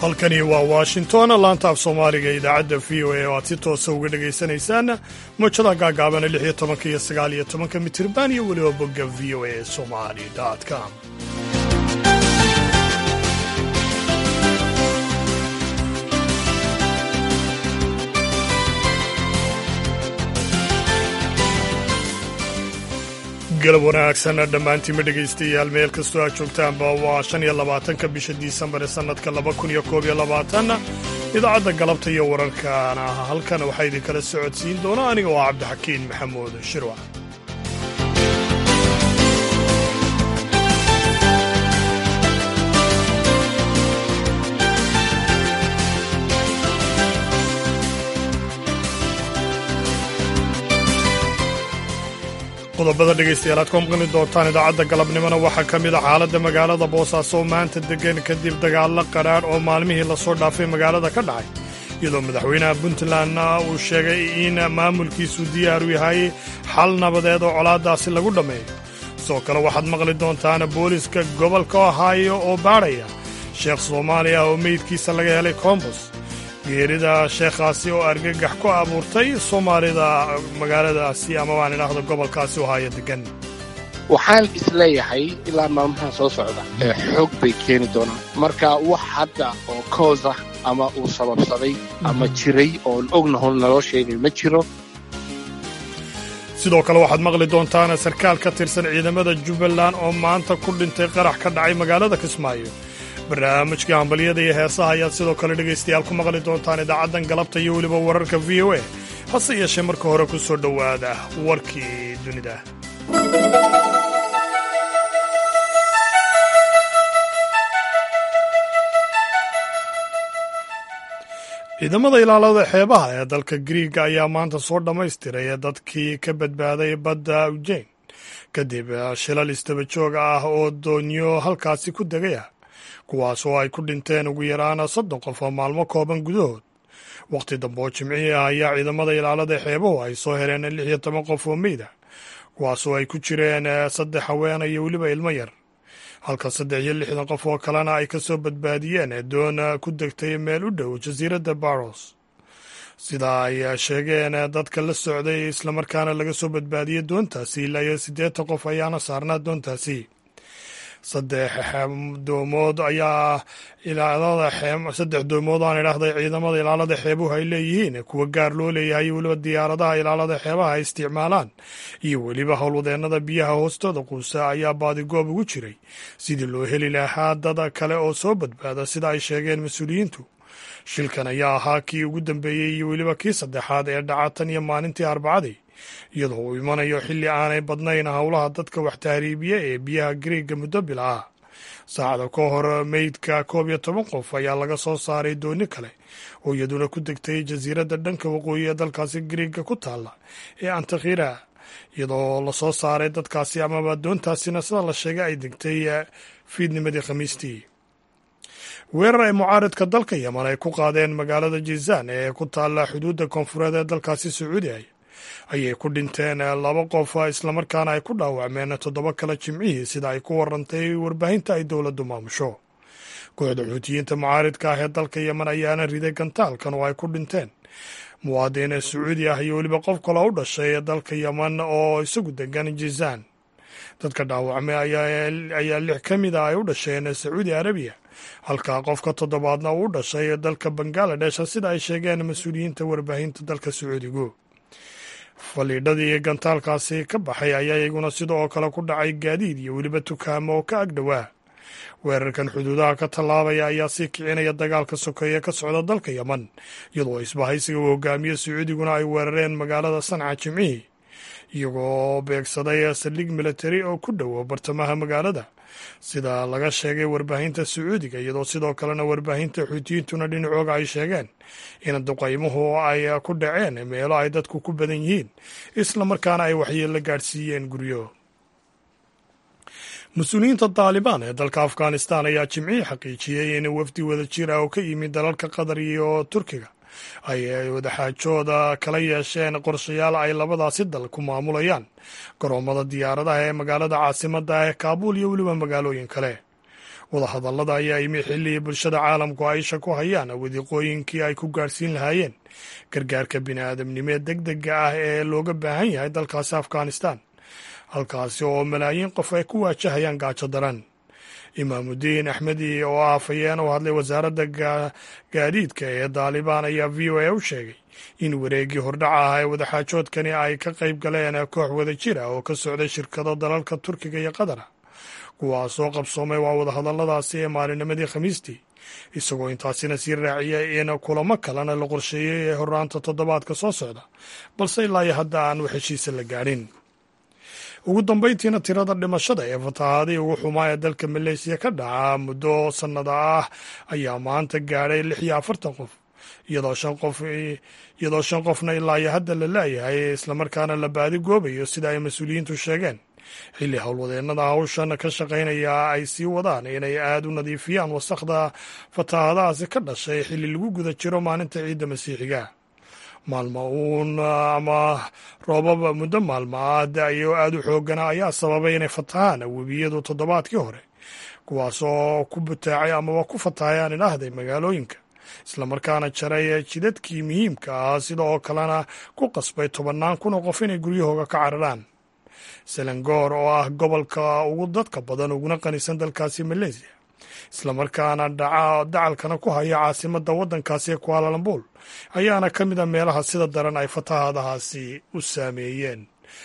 halkani waa washington laanta af soomaaliga idaacadda v o a oo aad si toosa uga dhegaysanaysaan mojada gaagaabana lix iyo tobanka iyo sagaal iyo tobanka mitirban iyo weliba bogga v o a somali com galab wanaagsan dhammaantiinma dhegaystayaal meel kastoo aad joogtaanba waa shan iyo labaatanka bisha disembar ee sannadka laba kun iyo koob iyo labaatan idaacadda galabta iyo wararkana halkan waxaa idinkala socodsiin doona aniga oo cabdixakiin maxamuud shirwac qodobada dhegaystayaal aad ku maqli doontaan idaacadda galabnimona waxaa ka mid a xaaladda magaalada boosaaso oo maanta deggan kadib dagaallo qadhaadh oo maalmihii lasoo dhaafay magaalada ka dhacay iyadoo madaxweynaha puntlandna uu sheegay in maamulkiisu diyaar u yahay xal nabadeed oo colaaddaasi lagu dhammeeyo sidoo kale waxaad maqli doontaan booliska gobolka ohaayo oo baadhaya sheekh soomaaliya oo meydkiisa laga helay koombos geerida sheekhaasi oo argagax ku abuurtay soomaalida magaaladaasi ama baan idhaahdo gobolkaasi ohaayo degan waxaan isleeyahay ilaa maalmahan soo socda ee xoog bay keeni doonaan marka wax hadda oo koos ah ama uu sababsaday ama jiray oon ognahon naloo sheegay ma jiro sidoo kale waxaad maqli doontaan sarkaal ka tirsan ciidamada jubbaland oo maanta ku dhintay qarax ka dhacay magaalada kismaayo barnaamijka hambalyada iyo heesaha ayaad sidoo kale dhegaystayaal ku maqli doontaan idaacaddan galabta iyo weliba wararka v o a hase yeeshee marka hore ku soo dhowaada warkii dunida ciidamada ilaalada xeebaha ee dalka griiga ayaa maanta soo dhammaystiray dadkii ka badbaaday badda ujeyn kadib shilal istaba joog ah oo doonyo halkaasi ku degay ah kuwaas oo ay ku dhinteen ugu yaraan soddon qof oo maalmo kooban gudahood wakhti dambe oo jimcihii ah ayaa ciidamada ilaalada xeebuhu ay soo heleen lix iyo toban qof oo meyda kuwaas oo ay ku jireen saddex haween iyo weliba ilmo yar halka saddex iyo lixdan qof oo kalena ay ka soo badbaadiyeen doon ku degtay meel u dhow jasiiradda baros sida ay sheegeen dadka la socday islamarkaana laga soo badbaadiyey doontaasi ilaa iyo siddeetan qof ayaana saarnaa doontaasi saddex doomood ayaa saddex doomood aan idhaahday ciidamada ilaalada xeebuhu ay leeyihiin kuwa gaar loo leeyahay weliba diyaaradaha ilaalada xeebaha ay isticmaalaan iyo weliba howlwadeennada biyaha hoostooda quusa ayaa baadigoob ugu jiray sidii loo heli lahaa dad kale oo soo badbaada sida ay sheegeen mas-uuliyiintu shilkan ayaa ahaa kii ugu dambeeyey iyo weliba kii saddexaad ee dhaca tan iyo maalintii arbacadii iyadoo uu imanayo xilli aanay badnayn howlaha dadka wax tahriibiya ee biyaha griiga muddo bila ah saacada ka hor meydka koob iyo toban qof ayaa laga soo saaray dooni kale oo iyaduna ku degtay jasiiradda dhanka waqooyi ee dalkaasi griiga ku taalla ee antakhira iyadoo lasoo saaray dadkaasi amaba doontaasina sida la sheegay ay degtay fiidnimadii khamiistii weerar ay mucaaridka dalka yeman ay ku qaadeen magaalada jizaan ee ku taalla xuduudda koonfureed ee dalkaasi sacuudiya ayay ku dhinteen laba qof islamarkaana ay ku dhaawacmeen toddoba kale jimcihii sida ay ku warantay warbaahinta ay dowladdu maamusho kooxda xuutiyiinta mucaaridka ah ee dalka yeman ayaana riday gantaalkan oo ay ku dhinteen muwaadin sacuudi ah iyo weliba qof kaloo u dhashay dalka yeman oo isagu degan jizaan dadka dhaawacmay ayaa lix ka mid a ay u dhasheen sacuudi arabiya halka qofka toddobaadna uu u dhashay dalka bangaladesh sida ay sheegeen mas-uuliyiinta warbaahinta dalka sacuudigu faliidhadii gantaalkaasi ka baxay ayaa iyaguna sida oo kale ku dhacay gaadiid iyo weliba tukaamo oo ka agdhowaa weerarkan xuduudaha ka tallaabaya ayaa sii kicinaya dagaalka sokeeye ka socda dalka yeman iyadoo isbahaysiga uu hogaamiye sacuudiguna ay weerareen magaalada sanca jimcihii iyagoo beegsaday saldhig militari oo ku dhowo bartamaha magaalada sida laga sheegay warbaahinta sacuudiga iyadoo sidoo kalena warbaahinta xuutiyiintuna dhinacooga ay sheegeen in duqaymuhu ay ku dhaceen meelo ay dadku ku badan yihiin islamarkaana ay waxyeello gaadhsiiyeen guryo mas-uuliyiinta taalibaan ee dalka afghanistan ayaa jimcihii xaqiijiyey in wafdi wada jir ah oo ka yimid dalalka qatar iyo turkiga ay wadaxaajooda kala yeesheen qorshayaal ay labadaasi dal ku maamulayaan garoomada diyaaradaha ee magaalada caasimadda ee kaabuul iyo weliba magaalooyin kale wadahadallada ayaa yimi xilli bulshada caalamku aisha ku hayaan wadiiqooyinkii ay ku gaadhsiin lahaayeen gargaarka bini'aadamnimo deg dega ah ee looga baahan yahay dalkaasi afghanistan halkaasi oo malaayiin qof ay ku waajahayaan gaajo daran imaamudiin axmedi oo ah afhayeen u hadlay wasaaradda gaadiidka ee daalibaan ayaa v o a u sheegay in wareegii hordhaca ah ee wadaxaajoodkani ay ka qayb galeen koox wada jir ah oo ka socday shirkado dalalka turkiga iyo qatara kuwaasoo qabsoomay waa wadahadalladaasi ee maalinimadii khamiistii isagoo intaasina sii raaciyay in kulamo kalena la qorsheeyey ee horraanta toddobaadka soo socda balse ilaa iyo hadda aan wax heshiisa la gaadhin ugu dambayntiina tirada dhimashada ee fatahaadii ugu xumaa ee dalka maleesiya ka dhaca muddo sannada ah ayaa maanta gaadhay lix iyo afartan qof iyadoo shan qof iyadoo shan qofna ilaa iyo hadda la laayahay islamarkaana la baadi goobayo sida ay mas-uuliyiintu sheegeen xilli howlwadeennada hawshan ka shaqaynaya ay sii wadaan inay aada u nadiifiyaan wasakhda fatahaadahaasi ka dhashay xilli lagu guda jiro maalinta ciidda masiixiga maalmo uun ama roobaba muddo maalmo ah da-yo aada u xoogana ayaa sababay inay fatahaan webiyadu toddobaadkii hore kuwaasoo ku butaacay amaba ku fatahay aan idhaahday magaalooyinka islamarkaana jaray jidadkii muhiimka ah sida oo kalena ku qasbay tobannaan kun oo qof inay guryahooga ka cararaan selengoor oo ah gobolka ugu dadka badan uguna qanisan dalkaasi maleesiya islamarkaana dacalkana ku haya caasimadda waddankaasi ee kuaalalambul ayaana ka mid a meelaha sida daran ay fatahaadahaasi u saameeyeen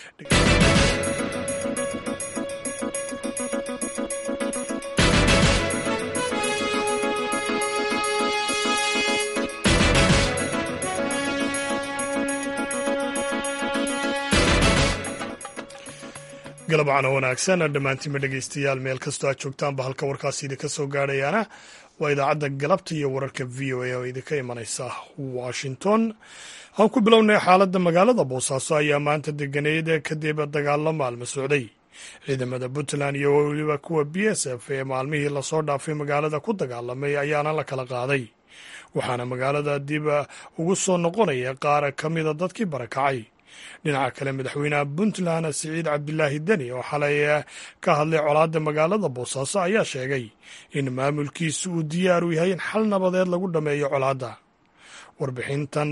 galabcana wanaagsan dhammaantiinba dhegaystayaal meel kastoo aad joogtaanba halka warkaasi idinka soo gaadhayaana waa idaacadda galabta iyo wararka v o a oo idinka imanaysa washington aan ku bilownay xaaladda magaalada boosaaso ayaa maanta deganeyd kadib dagaalo maalmo socday ciidamada puntland iyo weliba kuwa b s f ee maalmihii lasoo dhaafay magaalada ku dagaalamay ayaana la kala qaaday waxaana magaalada dib ugu soo noqonaya qaar ka mida dadkii barakacay dhinaca kale madaxweynaha puntland siciid cabdilaahi deni oo xalay ka hadlay colaadda magaalada boosaaso ayaa sheegay in maamulkiisu uu diyaar u yahay in xal nabadeed lagu dhammeeyo colaadda warbixintan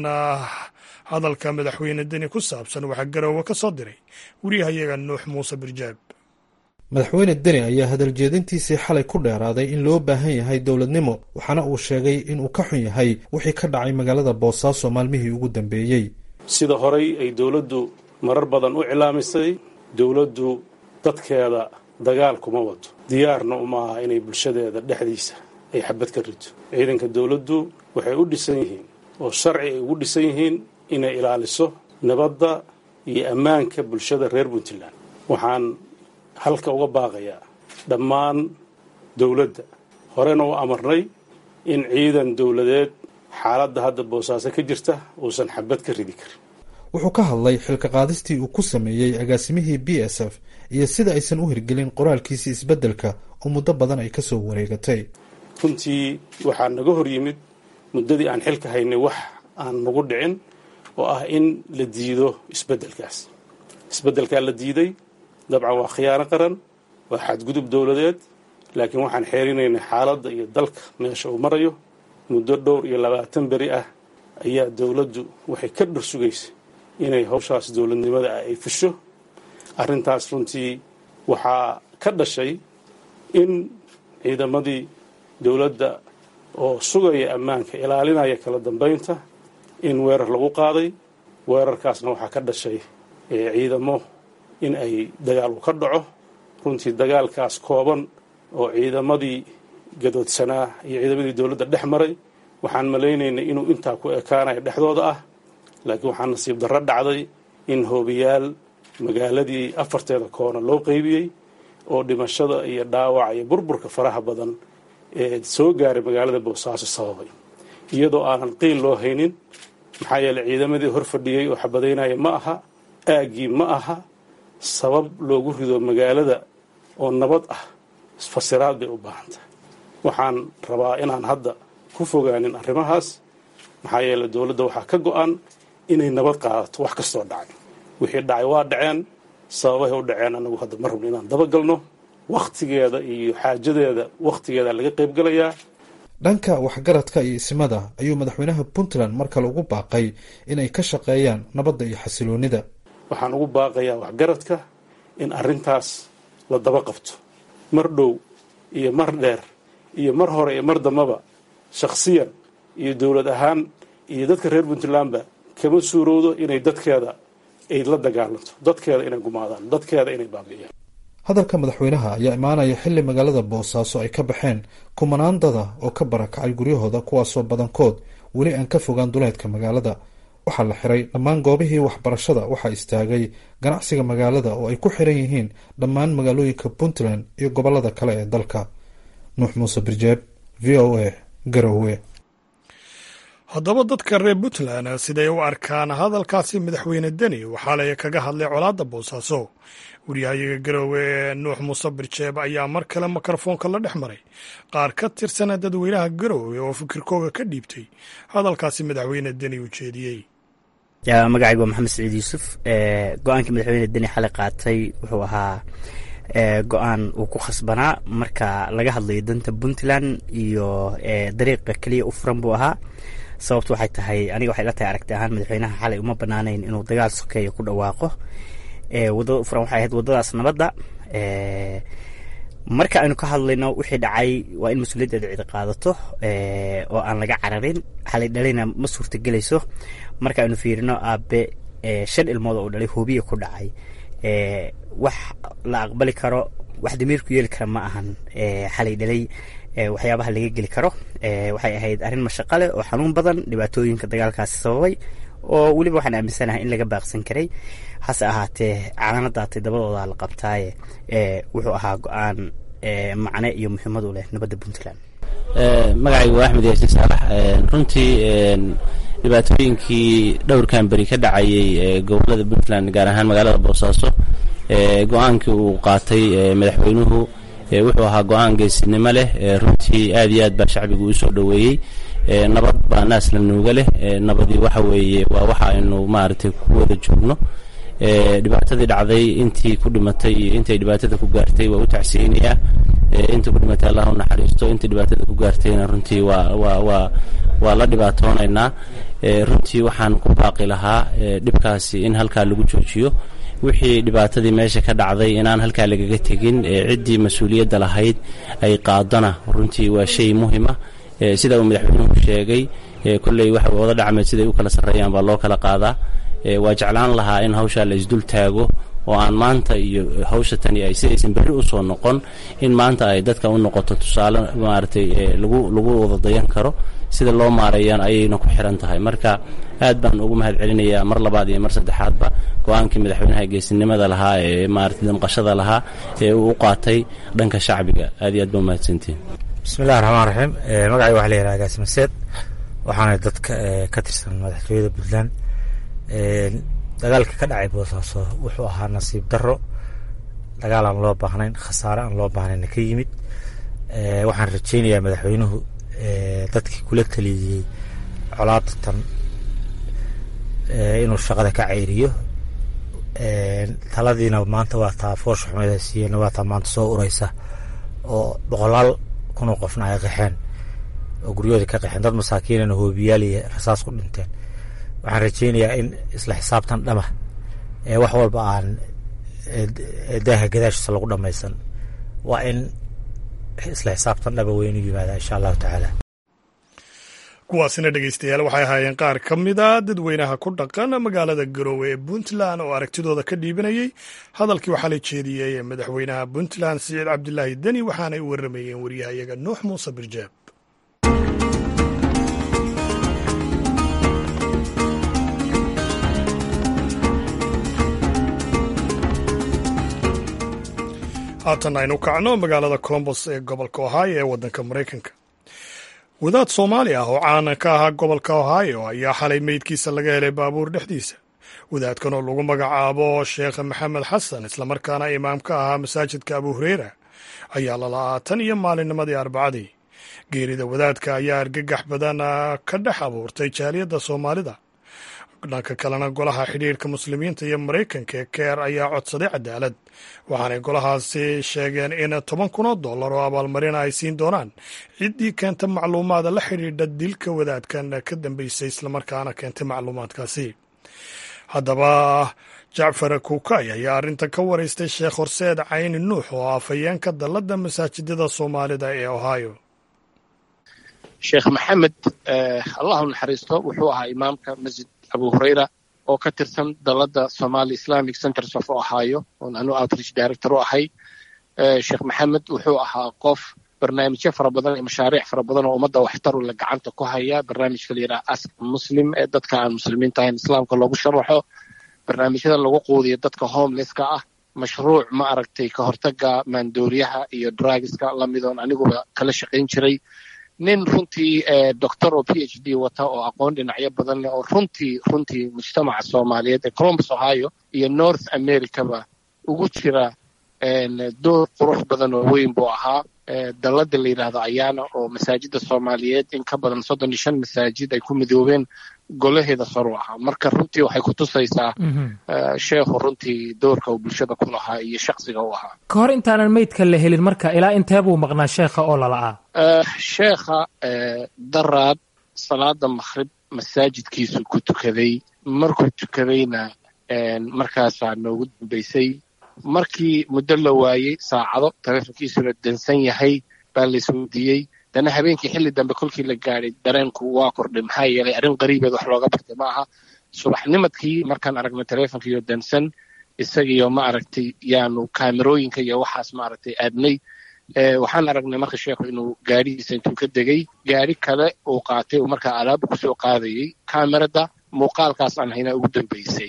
hadalka madaxweyne deni ku saabsan waxaa garoowe ka soo diray wariyahayaga nuux muuse birjaab madaxweyne deni ayaa hadaljeedintiisii xalay ku dheeraaday in loo baahan yahay dowladnimo waxaana uu sheegay inuu ka xun yahay wixii ka dhacay magaalada boosaaso maalmihii ugu dambeeyey sida horay ay dowladdu marar badan u cilaamisay dowladdu dadkeeda dagaal kuma wado diyaarna uma aha inay bulshadeeda dhexdiisa ay xabad ka rito ciidanka dowladdu waxay u dhisan yihiin oo sharci ay ugu dhisan yihiin inay ilaaliso nabadda iyo ammaanka bulshada reer puntland waxaan halka uga baaqayaa dhammaan dowladda horena u amarnay in ciidan dowladeed xaaladda hadda boosaaso ka jirta uusan xabad ka ridi karin wuxuu ka hadlay xilka qaadistii uu ku sameeyey agaasimihii b s f iyo sida aysan u hirgelin qoraalkiisii isbeddelka oo muddo badan ay ka soo wareegatay runtii waxaa naga hor yimid muddadii aan xilka haynay wax aan nagu dhicin oo ah in la diido isbeddelkaas isbeddelkaa la diiday dabcan waa khiyaano qaran waa xadgudub dowladeed laakiin waxaan xeerinaynay xaaladda iyo dalka meesha uu marayo muddo dhowr iyo labaatan beri ah ayaa dowladdu waxay ka dhor sugaysa inay hawshaas dowladnimada ah ay fusho arrintaas runtii waxaa ka dhashay in ciidamadii dowladda oo sugaya ammaanka ilaalinaya kala dambaynta in weerar lagu qaaday weerarkaasna waxaa ka dhashay ciidamo in ay dagaalu ka dhaco runtii dagaalkaas kooban oo ciidamadii gadoodsanaa iyo ciidamadii dowladda dhex maray waxaan malaynaynay inuu intaa ku ekaanayo dhexdooda ah laakiin waxaa nasiib darro dhacday in hoobiyaal magaaladii afarteeda koona loo qeybiyey oo dhimashada iyo dhaawaca iyo burburka faraha badan ee soo gaaray magaalada boosaaso sababay iyadoo aanan qiil loo haynin maxaa yeeley ciidamadii hor fadhiyey oo xabadaynaya ma aha aaggii ma aha sabab loogu rido magaalada oo nabad ah fasiraad bay u baahan tahay waxaan rabaa inaan hadda ku fogaanin arrimahaas maxaa yeeley dowladda waxaa ka go-an inay nabad qaadato wax kastoo dhacay wixii dhacay waa dhaceen sababahay u dhaceen anagu hadda ma rabno inaan dabagalno wakhtigeeda iyo xaajadeeda wakhtigeeda laga qaybgelayaa dhanka waxgaradka iyo isimada ayuu madaxweynaha puntland mar kale ugu baaqay inay ka shaqeeyaan nabadda iyo xasiloonida waxaan ugu baaqayaa waxgaradka in arrintaas la daba qabto mar dhow iyo mar dheer iyo mar hore iyo mar dambaba shakhsiyan iyo dowlad ahaan iyo dadka reer puntlandba kama suurowdo inay dadkeeda ay la dagaalanto dadkeeda inay gumaadaan dadkeeda inay baabi'iyaan hadalka madaxweynaha ayaa imaanaya xilli magaalada boosaaso ay ka baxeen kumanaan dada oo ka barakacay guryahooda kuwaasoo badankood weli aan ka fogaan duleedka magaalada waxaa la xiray dhammaan goobihii waxbarashada waxaa istaagay ganacsiga magaalada oo ay ku xiran yihiin dhammaan magaalooyinka puntland iyo gobolada kale ee dalka nuux muuse birjeeb v o a garowe haddaba dadka reer puntland siday u arkaan hadalkaasi madaxweyne deni waxaa lay kaga hadlay colaadda boosaaso waryahayaga garowe ee nuux muuse birjeeb ayaa mar kale mikrofoonka la dhex maray qaar ka tirsana dadweynaha garowe oo fikirkooga ka dhiibtay hadalkaasi madaxweyne deni u jeediyey magacaygu waa maxamed saciid yuusuf go-aankii madaxweyne deni xalay qaatay wuxuu ahaa go-aan uu ku khasbanaa marka laga hadlayo danta puntland iyo dariiqa keliya u furan buu ahaa sababtu waxay tahay aniga waxay la tahay aragti ahaan madaxweynaha xalay uma banaanayn inuu dagaal sokeeya ku dhawaaqo wadada u furan waxay ahayd wadadaas nabadda marka aynu ka hadlayno wixii dhacay waa in mas-uuliyaddeeda cidi qaadato oo aan laga cararin xalay dhalayna ma suurtagelayso marka aynu fiirino aabe shan ilmood oo dhalay hoobiya ku dhacay wax la aqbali karo wax damiirku yeeli kara ma ahan xalay dhalay waxyaabaha laga geli karo waxay ahayd arrin mashaqo leh oo xanuun badan dhibaatooyinka dagaalkaasi sababay oo weliba waxaan aaminsanahay in laga baaqsan karay hase ahaatee calanadaatay dabadooda la qabtaaye wuxuu ahaa go-aan macne iyo muhiimad u leh nabadda puntland magacaygu waa axmed yaasin saalax runtii dhibaatooyinkii dhowrkan beri ka dhacayay gobolada puntland gaar ahaan magaalada boosaaso go-aankii uu qaatay madaxweynuhu wuxuu ahaa go-aan geesinimo leh runtii aad iyo aad baa shacbigu usoo dhoweeyey nabad baa naas la nuuga leh nabadii waxa weeye waa waxa aynu maaragtay ku wada joogno dhibaatadii dhacday intii ku dhimatay iyo intay dhibaatada ku gaartay waa u tacsiyeynayaa intii ku dhimatay allah u naxariisto intii dhibaatada ku gaartayna runtii waa waa waa waa la dhibaatoonaynaa runtii waxaan ku baaqi lahaa dhibkaasi in halkaa lagu joojiyo wixii dhibaatadii meesha ka dhacday inaan halkaa lagaga tegin ciddii mas-uuliyadda lahayd ay qaadana runtii waa shay muhima sida uu madaxweynuhu sheegay kolley waxa wada dhacmeed siday u kala sarreeyaan baa loo kala qaadaa waa jeclaan lahaa in hawshaa la isdul taago oo aan maanta iyo hawsha tani ay si aysan berri usoo noqon in maanta ay dadka u noqoto tusaale maaragtay lagu lagu wada dayan karo sida loo maareeyaan ayayna ku xiran tahay marka aad baan ugu mahad celinayaa mar labaad iyo mar saddexaadba go-aankii madaxweynaha geesinimada lahaa ee maaragtay damqashada lahaa ee uu u qaatay dhanka shacbiga aad iyo aad ba umahadsantihin bismillahi raxmaan raxiim magacay waxa la yidhaha gaasi maseed waxaana dadka ka tirsan madaxtooyada puntland dagaalka ka dhacay boosaaso wuxuu ahaa nasiib daro dagaal aan loo baahnayn khasaare aan loo baahnayna ka yimid waxaan rajaynayaa madaxweynuhu dadkii kula taliyey colaadatan inuu shaqada ka ceyriyo taladiina maanta waa taa foosha xumeeda siiyena waa taa maanta soo ureysa oo boqolaal kunoo qofna ay qaxeen oo guryahooda ka qaxeen dad masaakiinana hoobiyaal iyo rasaas ku dhinteen waxaan rajaynayaa in isla xisaabtan dhama ee wax walba aan daaha gadaashiisa lagu dhamaysan waa in isla xisaabtan dhaba weynu yimaada insha allahu tacaala kuwaasina dhegeystayaal waxay ahaayeen qaar ka mid a dadweynaha ku dhaqan magaalada garoowe ee puntland oo aragtidooda ka dhiibanayey hadalkii waxaa la jeediyey madaxweynaha puntland siciid cabdilaahi deni waxaanay u waramayeen waryahayaga nuux muuse birjeeb haatan aynu kacno magaalada colombos ee gobolka ohio ee waddanka maraykanka wadaad soomaali ah oo caana ka ahaa gobolka ohio ayaa xalay meydkiisa laga helay baabuur dhexdiisa wadaadkan oo lagu magacaabo sheekh maxamed xasan islamarkaana imaam ka ahaa masaajidka abu hureyra ayaa lala'aa tan iyo maalinnimadii arbacadii geerida wadaadka ayaa argagax badan ka dhex abuurtay jaaliyadda soomaalida dhanka kalena golaha xidhiirka muslimiinta iyo maraykanka ee keer ayaa codsaday cadaalad waxaanay golahaasi sheegeen in toban kun oo dollar oo abaalmarina ay siin doonaan ciddii keenta macluumaada la xidhiidha dilka wadaadkan ka dambeysay islamarkaana keentay macluumaadkaasi haddaba jacfar kuukay ayaa arrintan ka waraystay sheekh horseed cayni nuux oo afhayeenka dalladda masaajidada soomaalida ee ohio sheekh maxamed allahu naxariisto wuxuu ahaa imaamka masjid abu hurayra oo ka tirsan dalladda somali islamic centers of ohio oon anu outreach director u ahay sheekh maxamed wuxuu ahaa qof barnaamijyo fara badan iyo mashaariic fara badan oo ummadda waxtaru la gacanta ku haya barnaamijka la yidhaha ask muslim ee dadka aan muslimiinta ahayn islaamka loogu sharaxo barnaamijyada lagu quudiyo dadka homelesska ah mashruuc ma aragtay ka hortaga maandooriyaha iyo drugiska lamidoon aniguba kala shaqayn jiray nin runtii doctor oo p h d wata oo aqoon dhinacyo badan leh oo runtii runtii mujtamaca soomaaliyeed ee columbus ohio iyo north americaba ugu jira door qurux badan oo weyn buu ahaa dalladda la yidhaahdo ayaana oo masaajidda soomaaliyeed in ka badan soddon iyo shan masaajid ay ku midoobeen golaheeda saru ahaa marka runtii waxay ku tusaysaa sheekhu runtii doorka uu bulshada ku lahaa iyo shaksiga u ahaa ka hor intaanan meydka la helin marka ilaa intee buu maqnaa sheekha oo lala'aa sheekha daraad salaada makhrib masaajidkiisu ku tukaday markuu tukadayna markaasaa noogu dambaysay markii muddo la waayey saacado taleefonkiisuna dansan yahay baa la isweydiiyey dana habeenkii xilli dambe kolkii la gaadhay dareenku waa kordhay maxaa yeelay arrin qariibeed wax looga bartay ma aha subaxnimadkii markaan aragnay taleefonkiiyo dansan isagiyo ma aragtay yaanu kaamerooyinka iyo waxaas ma aragtay aadnay waxaan aragnay marka sheekhu inuu gaadhigiisa intuu ka degay gaadhi kale uu qaatay uu markaa alaaba kusoo qaadayey kaamerada muuqaalkaas aan haynaa ugu dambaysay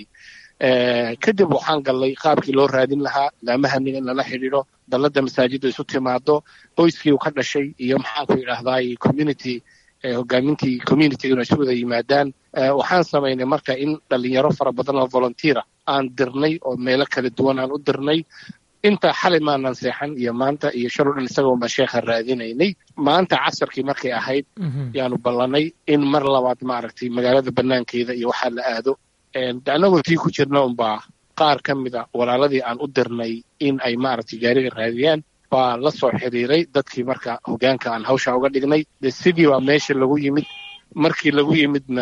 kadib waxaan gallay qaabkii loo raadin lahaa laamahaniga in lala xidhiidho dalladda masaajidda isu timaado qoyskii uu ka dhashay iyo maxaanku idhaahdaay community hogaamintii communitiga inay isu wada yimaadaan waxaan samaynay marka in dhalinyaro fara badan oo volunteera aan dirnay oo meelo kala duwan aan u dirnay inta xalay maanan seexan iyo maanta iyo shal o dhan isagoo baan sheekha raadinaynay maanta casarkii markay ahayd yaanu ballanay in mar labaad maaragtay magaalada banaankeeda iyo waxaa la aado annagoo tii ku jirna unbaa qaar ka mida walaaladii aan u dirnay in ay maaragtay gaariga raadiyaan baa la soo xiriiray dadkii marka hogaanka aan hawsha uga dhignay de sidii baa meesha lagu yimid markii lagu yimidna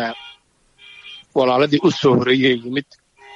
walaaladii u soo horeeyey yimid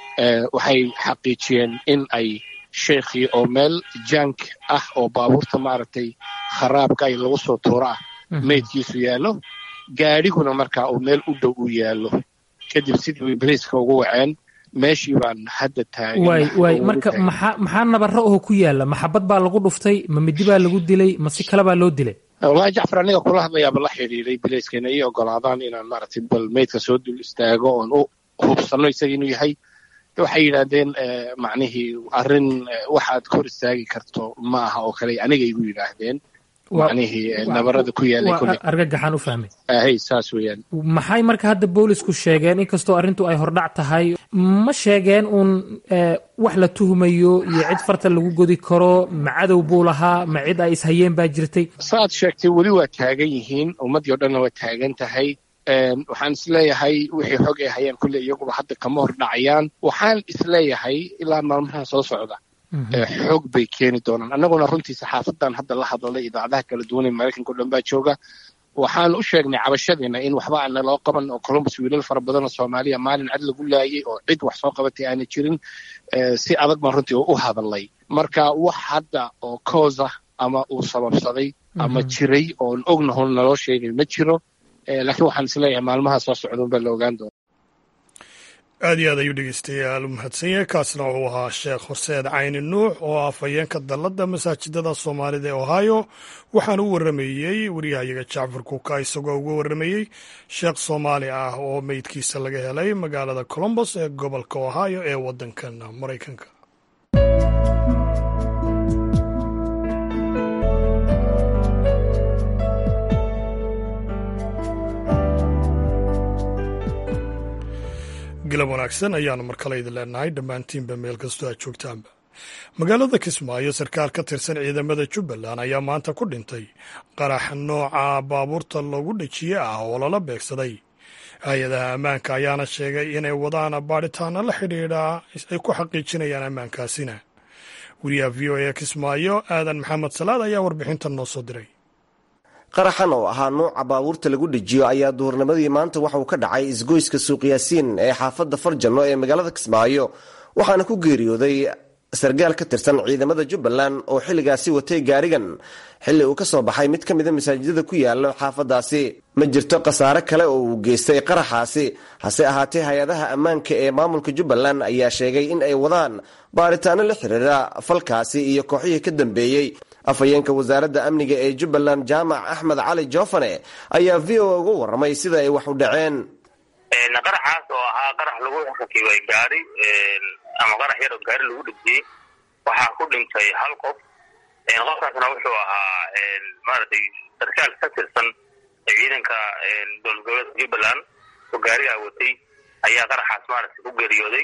waxay xaqiijiyeen in ay sheekhii oo meel jank ah oo baabuurta maaragtay kharaabka ay lagu soo tuuro ah meydkiisu yaallo gaadhiguna markaa uu meel u dhow u yaallo kadib sidii way bariiska ugu waceen meeshii baan hadda taagan waay waay marka maxaa maxaa nabaro oo ku yaalla maxabad baa lagu dhuftay ma midi baa lagu dilay ma si kale baa loo dilay wallahi jacfar aniga kula hadlayaaba la xidhiiray bilayskana ii ogolaadaan inaan maaragtay bal meydka soo dul istaago oon u hubsanno isaga inuu yahay waxay yidhaahdeen macnihii arrin waxaad kor istaagi karto ma aha oo kale aniga igu yidhaahdeen macnihii nabarada ku yaalay kulli argagaxaan u fahmay hay saas weeyaan maxay marka hadda boolisku sheegeen inkastoo arrintu ay hordhac tahay ma sheegeen uun wax la tuhmayo iyo cid farta lagu godi karo ma cadow buu lahaa ma cid ay ishayeen baa jirtay saaad sheegtay weli waa taagan yihiin ummaddii o dhanna waa taagan tahay waxaan isleeyahay wixii xog ay hayaan kulle iyaguba hadda kama hor dhacayaan waxaan isleeyahay ilaa maalmaha soo socda xoog bay keeni doonaan annaguna runtii saxaafadan hadda la hadlalay idaacadaha kala duwan ee maraykanka o dhan baa jooga waxaan u sheegnay cabashadiina in waxba aana loo qaban oo columbus wiilal fara badan oo soomaaliya maalin cad lagu laayay oo cid wax soo qabatay aana jirin si adag baan runtii u hadalnay marka wax hadda oo coosa ama uu sababsaday ama jiray oon ognahon naloo sheegay ma jiro laakiin waxaan isleeyahay maalmaha soo socda unbaa la ogaan doona aad iyo aad ayuu dhegeystayaal u mahadsan yahay kaasna wuxuu ahaa sheekh horseed cayni nuux oo afhayeenka dalladda masaajidada soomaalida ee ohio waxaana u warramayey waryahayaga jacfar kuuka isagoo uga warramayey sheekh soomaali ah oo meydkiisa laga helay magaalada colombos ee gobolka ohio ee waddankan maraykanka galab wanaagsan ayaanu mar kale idin leenahay dhammaantiinba meel kastoo aad joogtaanba magaalada kismaayo sarkaal ka tirsan ciidamada jubbaland ayaa maanta ku dhintay qarax nooca baabuurta loogu dhejiye ah oo lala beegsaday hay-adaha ammaanka ayaana sheegay inay wadaan baadhitaano la xidhiidha ay ku xaqiijinayaan ammaankaasina wariyaha v o a kismaayo aadan maxamed salaad ayaa warbixintan noo soo diray qaraxan oo ahaa nuuca baabuurta lagu dhejiyo ayaa duhurnimadii maanta waxa uu ka dhacay isgoyska suuqyaasiin ee xaafadda farjanno ee magaalada kismaayo waxaana ku geeriyooday sargaal ka tirsan ciidamada jubbaland oo xilligaasi watay gaarigan xilli uu ka soo baxay mid ka mida masaajidada ku yaala xaafadaasi ma jirto khasaare kale oo uu geystay qaraxaasi hase ahaatee hay-adaha ammaanka ee maamulka jubbaland ayaa sheegay in ay wadaan baaritaano la xiriira falkaasi iyo kooxihii ka dambeeyey afhayeenka wasaaradda amniga ee jubbaland jaamac axmed cali joofane ayaa v o uga warramay sida ay wax u dhaceen qaraxaas oo ahaa qarax lagu rakibay gaari ama qarax yar oo gaari lagu dhejiyey waxaa ku dhintay hal qof qofkaasna wuxuu ahaa maaragtay sarkaal ka tirsan ciidanka dowlad goboleedka jubbaland oo gaarigaa watay ayaa qaraxaas maaragtay ku geeriyooday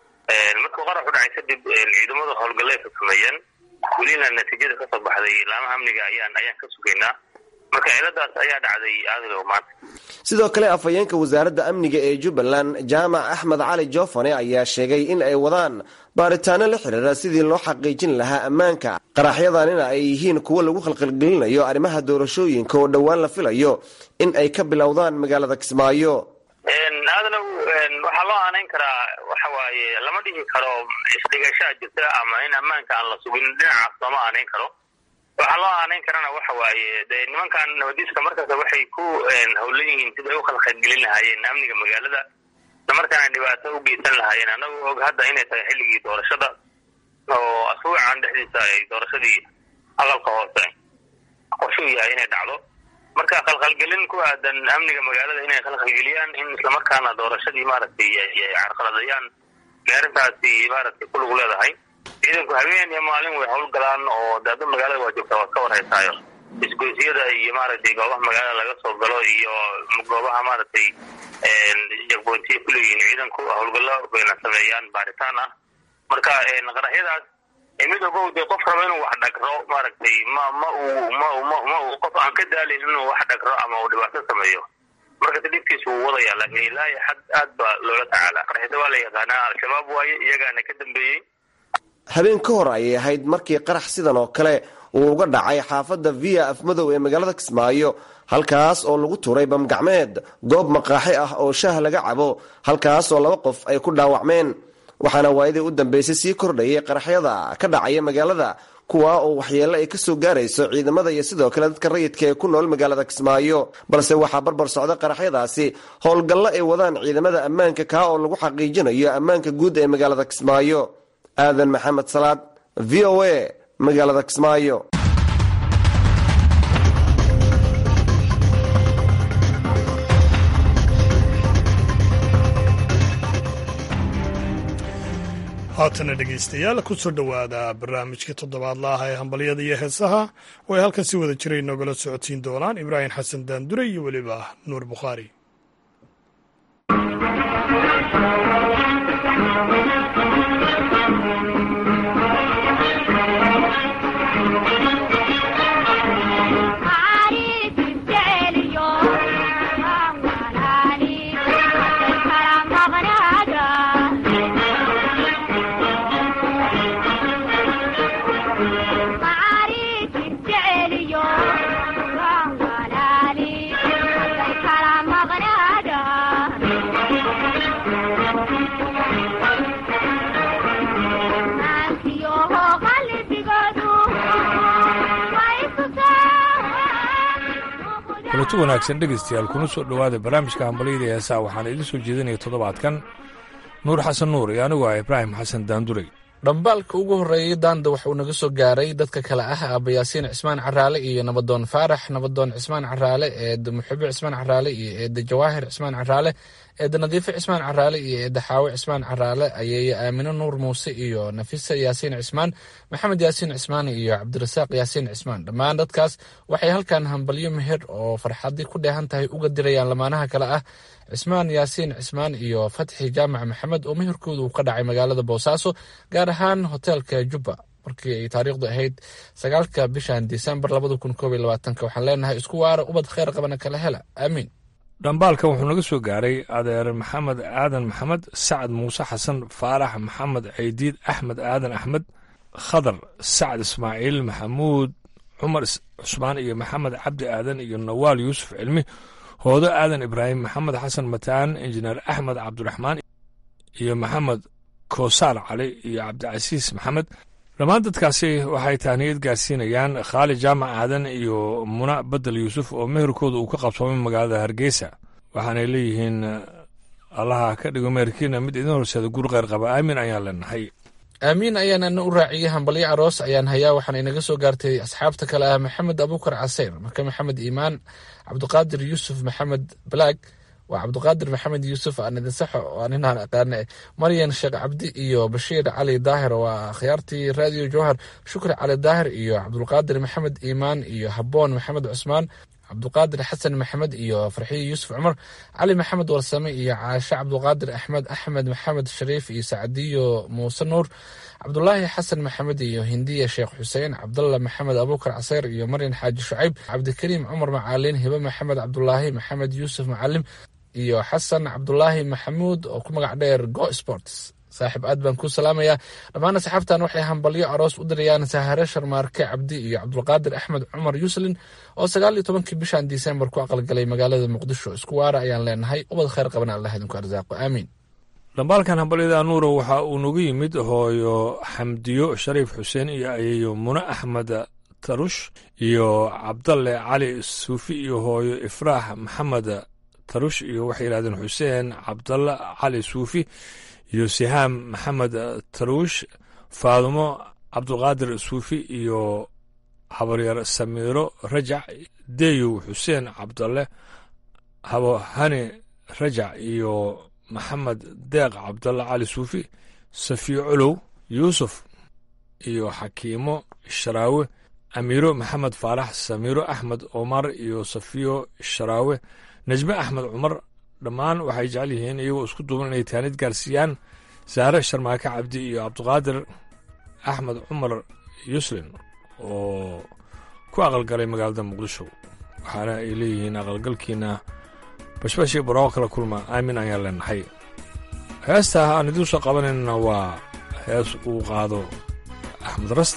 markuu qaraxu dhacay kadib ciidamada howlgallay ka sameeyeen welina natiijada kasoo baxday laamaha amniga ayaan ayaan ka sugaynaa marka ciladaas ayaa dhacday aadilow maanta sidoo kale afhayeenka wasaaradda amniga ee jubbaland jaamac axmed cali joofane ayaa sheegay in ay wadaan baaritaano la xiriira sidii loo xaqiijin lahaa ammaanka qaraxyadanina ay yihiin kuwo lagu khalqalgelinayo arrimaha doorashooyinka oo dhowaan la filayo in ay ka bilowdaan magaalada kismaayo aadalow waxaa loo aanayn karaa waxa waaye lama dhihi karo isdhigashaa jirta ama in ammaanka aan la sugin dhinacaas looma aanayn karo waxaa loo aanayn karana waxa waaye de nimankan nabadiiska markasta waxay ku howlan yihiin sida ay u khalqalgelin lahaayeen amniga magaalada islamarkaana dhibaato u geysan lahaayeen anagu og hadda inay tahay xilligii doorashada oo asbuucan dhexdiisa ay doorashadii aqalka hoose qorshuu yahay inay dhacdo marka khalkhalgelin ku aadan amniga magaalada inay khalkhalgeliyaan in islamarkaana doorashadii maaragtay ay carqaladayaan bay arrintaasi maaragtay ku lug leedahay ciidanku habeen iyo maalin way howlgalaan oo daada magaalada waa joogtaa waad ka warhaysaayo isgoysyada iyo maaragtay goobaha magaalada laga soo galo iyo goobaha maaragtay jagboontiya kuleeyihiin ciidanku howlgallo bayna sameeyaan baaritaan ah marka qaraxyadaas mid ogow dee qof raba inuu wax dhagro maaragtay ma ma uu ma ma ma uu qof aan ka daalin inuu wax dhagro ama uu dhibaato sameeyo markasta dhibkiisa wuu wadaya laakiin ilaahi xad aad baa loola tacaala qaraxyada waa la yaqaanaa al-shabaab waaye iyagaana ka dambeeyey habeen ka hor ayay ahayd markii qarax sidan oo kale uu uga dhacay xaafadda via afmadow ee magaalada kismaayo halkaas oo lagu tuuray bamgacmeed goob maqaaxi ah oo shaah laga cabo halkaas oo laba qof ay ku dhaawacmeen waxaana waayadii u dambeysay sii kordhayay qaraxyada ka dhacaya magaalada kuwaa oo waxyeello ay kasoo gaarayso ciidamada iyo sidoo kale dadka rayidka ee ku nool magaalada kismaayo balse waxaa barbar socda qaraxyadaasi howlgallo ay wadaan ciidamada ammaanka kaa oo lagu xaqiijinayo ammaanka guud ee magaalada kismaayo aadan maxamed salaad v o a magaalada kismaayo haatana dhegaystayaal kusoo dhowaada barnaamijkii toddobaadla ah ee hambalyada iyo heesaha oo ay halkan si wada jiray noogala socodsiin doonaan ibraahim xasan daandure iyo weliba nuur bukhaari kulanti wanaagsan dhegaystayaal kuna soo dhowaada barnaamijka hambalyada heesaha waxaana idiin soo jeedinaya toddobaadkan nuur xasan nuur iyo anigu ah ibraahim xasan daandurey dhambaalka ugu horreeyay daanda waxuu naga soo gaaray dadka kale ah aabayaasiin cismaan caraale iyo nabadoon faarax nabadoon cismaan caraale eeda muxube cismaan caraale iyo eeda jawaahir cismaan caraale eeda nadiife cismaan caraale iyo eeda xaawe cismaan caraale ayeeye aamino nuur muuse iyo nafisa yaasiin cismaan maxamed yaasiin cismaan iyo cabdirasaaq yaasiin cismaan dhammaan dadkaas waxay halkan hambalyo meher oo farxadii ku dheehan tahay uga dirayaan lamaanaha kale ah cismaan yaasiin cismaan iyo fatxi jaamac maxamed oo meherkooda uu ka dhacay magaalada boosaaso gaar ahaan hoteelka jubba markii ay taariikhdu ahayd sagaalka bishan disembar labada kun koob iyo labaatanka waxaan leenahay isku waara ubad kheyr qabana kala hela aamiin dhambaalkan wuxuu naga soo gaaray adeer maxamed aadan maxamed sacad muuse xasan faarax maxamed ceydiid axmed aadan axmed khadar sacad ismaaciil maxamuud cumar cusmaan iyo maxamed cabdi aadan iyo nawaal yuusuf cilmi hoodo aadan ibraahim maxamed xasan mataan injineer axmed cabdiraxmaan iyo maxamed koosaar cali iyo cabdicasiis maxamed dhammaan dadkaasi waxay tahniyad gaarsiinayaan khaali jaamac aadan iyo muna bedel yuusuf oo meherkooda uu ka qabsoomay magaalada hargeysa waxaanay leeyihiin allaha ka dhigo meherkiina mid idin horseeda gur kheyr qaba aamin ayaan leenahay aamiin ayaanana u raaciyey hambalyo aroos ayaan hayaa waxaana inaga soo gaartay asxaabta kale ah maxamed abuukar caseyr marka maxamed iimaan cabdiqaadir yuusuf maxamed balaag waa cabdiqaadir maxamed yuusuf aan idin saxo waa ninaan aqaane maryan sheekh cabdi iyo bashiir cali daahir waa akhyaartii raadiyo jowhar shukri cali daahir iyo cabdulqaadir maxamed iimaan iyo haboon maxamed cusmaan cabduqaadir xasan maxamed iyo farxiyo yuusuf cumar cali maxamed warsame iyo caashe cabduqaadir axmed axmed maxamed shariif iyo sacdiyo muuse nuur cabdulaahi xasan maxamed iyo hindiya sheekh xuseen cabdalla maxamed abuukar caseyr iyo maryan xaaji shucayb cabdikariim cumar macaalin hibe maxamed cabdulaahi maxamed yuusuf macalim iyo xasan cabdulaahi maxamuud oo ku magac dheer go sports saaxiib aad baan kuu salaamayaa dhammaan asxaabtan waxay hambalyo aroos u dirayaan sahare sharmaarke cabdi iyo cabdulqaadir axmed cumar yuuslin oo sagaal iyo tobankii bishan disembar ku aqalgalay magaalada muqdisho isku waara ayaan leenahay ubad khayr qabana allah idinku arsaaqo aamiin dhambaalkan hambalyada nuuro waxa uu nagu yimid hooyo xamdiyo shariif xuseen iyo ayeeyo mune axmed tarush iyo cabdalle cali suufi iyo hooyo ifraax maxamed tarush iyo waxay yidhahdeen xuseen cabdalle cali suufi iyo sihaam maxamed taruush faadumo cabdulqaadir suufi iyo habaryar samiiro rajac deyow xuseen cabdalle habo hani rajac iyo maxamed deeq cabdalle cali suufi safiyo colow yuusuf iyo xakiimo sharaawe amiiro maxamed faarax samiiro axmed omar iyo safiyo sharaawe najme axmed cumar dhammaan waxay jecel yihiin iyagoo isku duuban inay taanid gaarsiiyaan saare sharmaake cabdi iyo cabdiqaadir axmed cumar yuslin oo ku aqalgalay magaalada muqdisho waxaana ay leeyihiin aqalgalkiina bashbashii barooq kala kulma aamin ayaan leenahay heesta aan idiin soo qabanayna waa hees uu qaado axmed rasta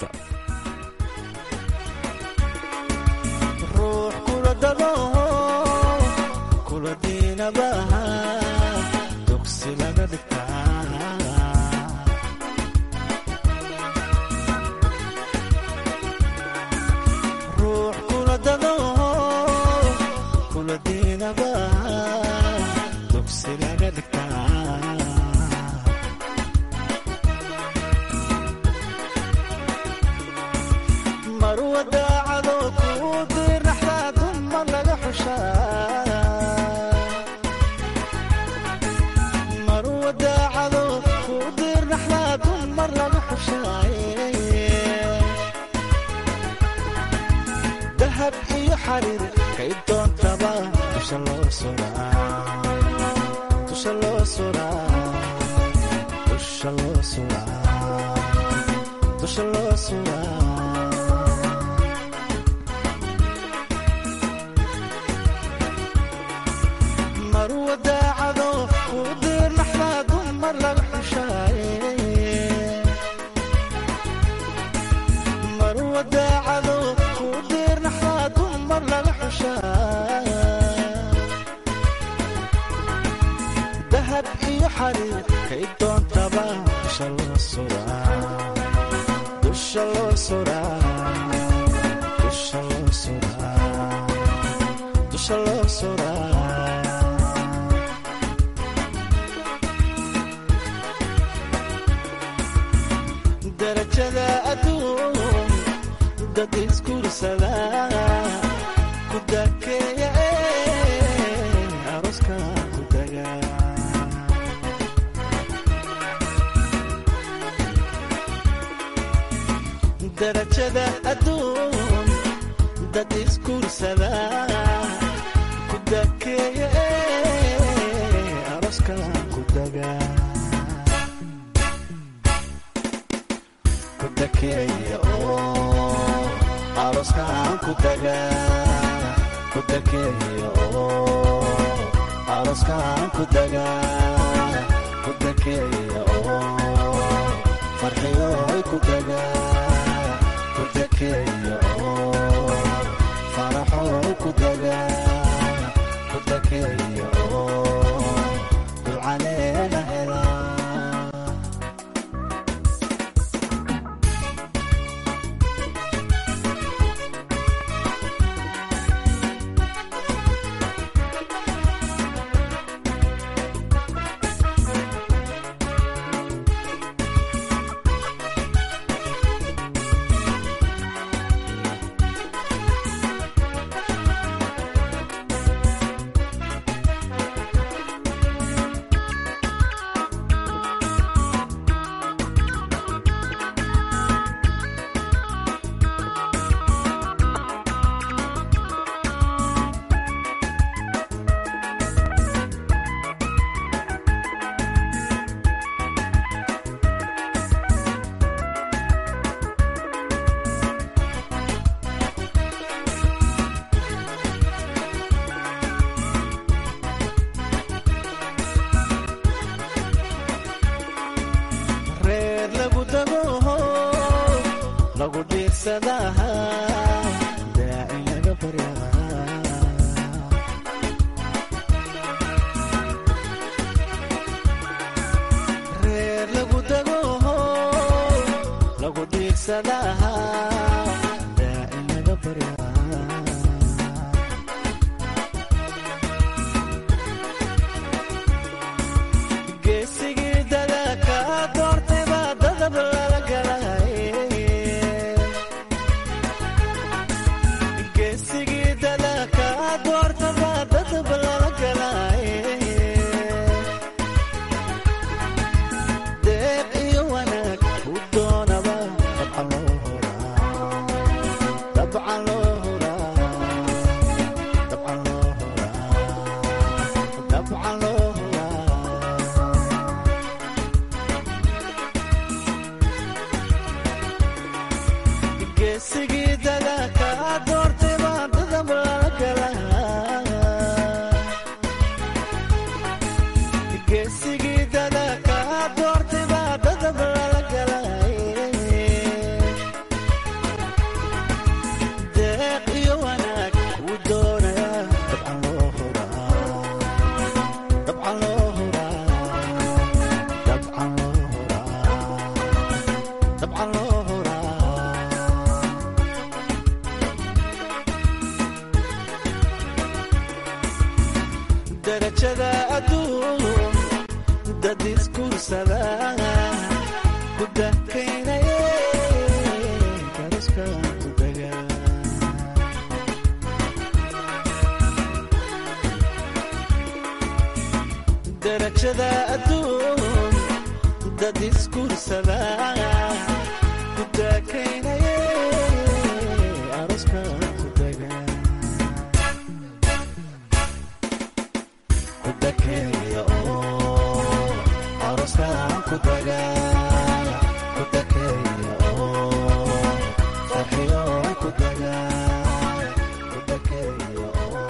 aroskaan ku dagaa ku dakeeya oo farxiyoy ku dagaa ku dakeeya oo faraxoy ku dagaa ku dakeeya oo dulcaleena helaa reer lagu dago lagu dhiirsadaha daaci laga baryaa reer lagu dago lagu dhiirsadaha daaci laga baryaa geesigii dadaka doortay baa dadab lala galay geesigii dadaka doorta baa dadab lala galay deeq iyo wanaag u doonaba dabcan loo horaa dabcan loo horaa dabcan loo horaa dabcan loo horaa geesigii dadaka doortay baa dadab lala galaa geesigii dadaka doortay baa dadab lala galay deeq iyo wanaag u doonaya dabcan loo horaa dabcan loo horaa dabcan loo horaa dabcan loo horaa darajada adduun dad iskursada ku dakaynaya karaskan ku daga darajada adduun dad iskursada ku dakaynaya araskan ku daga ku dakeeya oo aroskaan ku daga ku dakeeya oo farxiyo ku daga ku dakeeya oo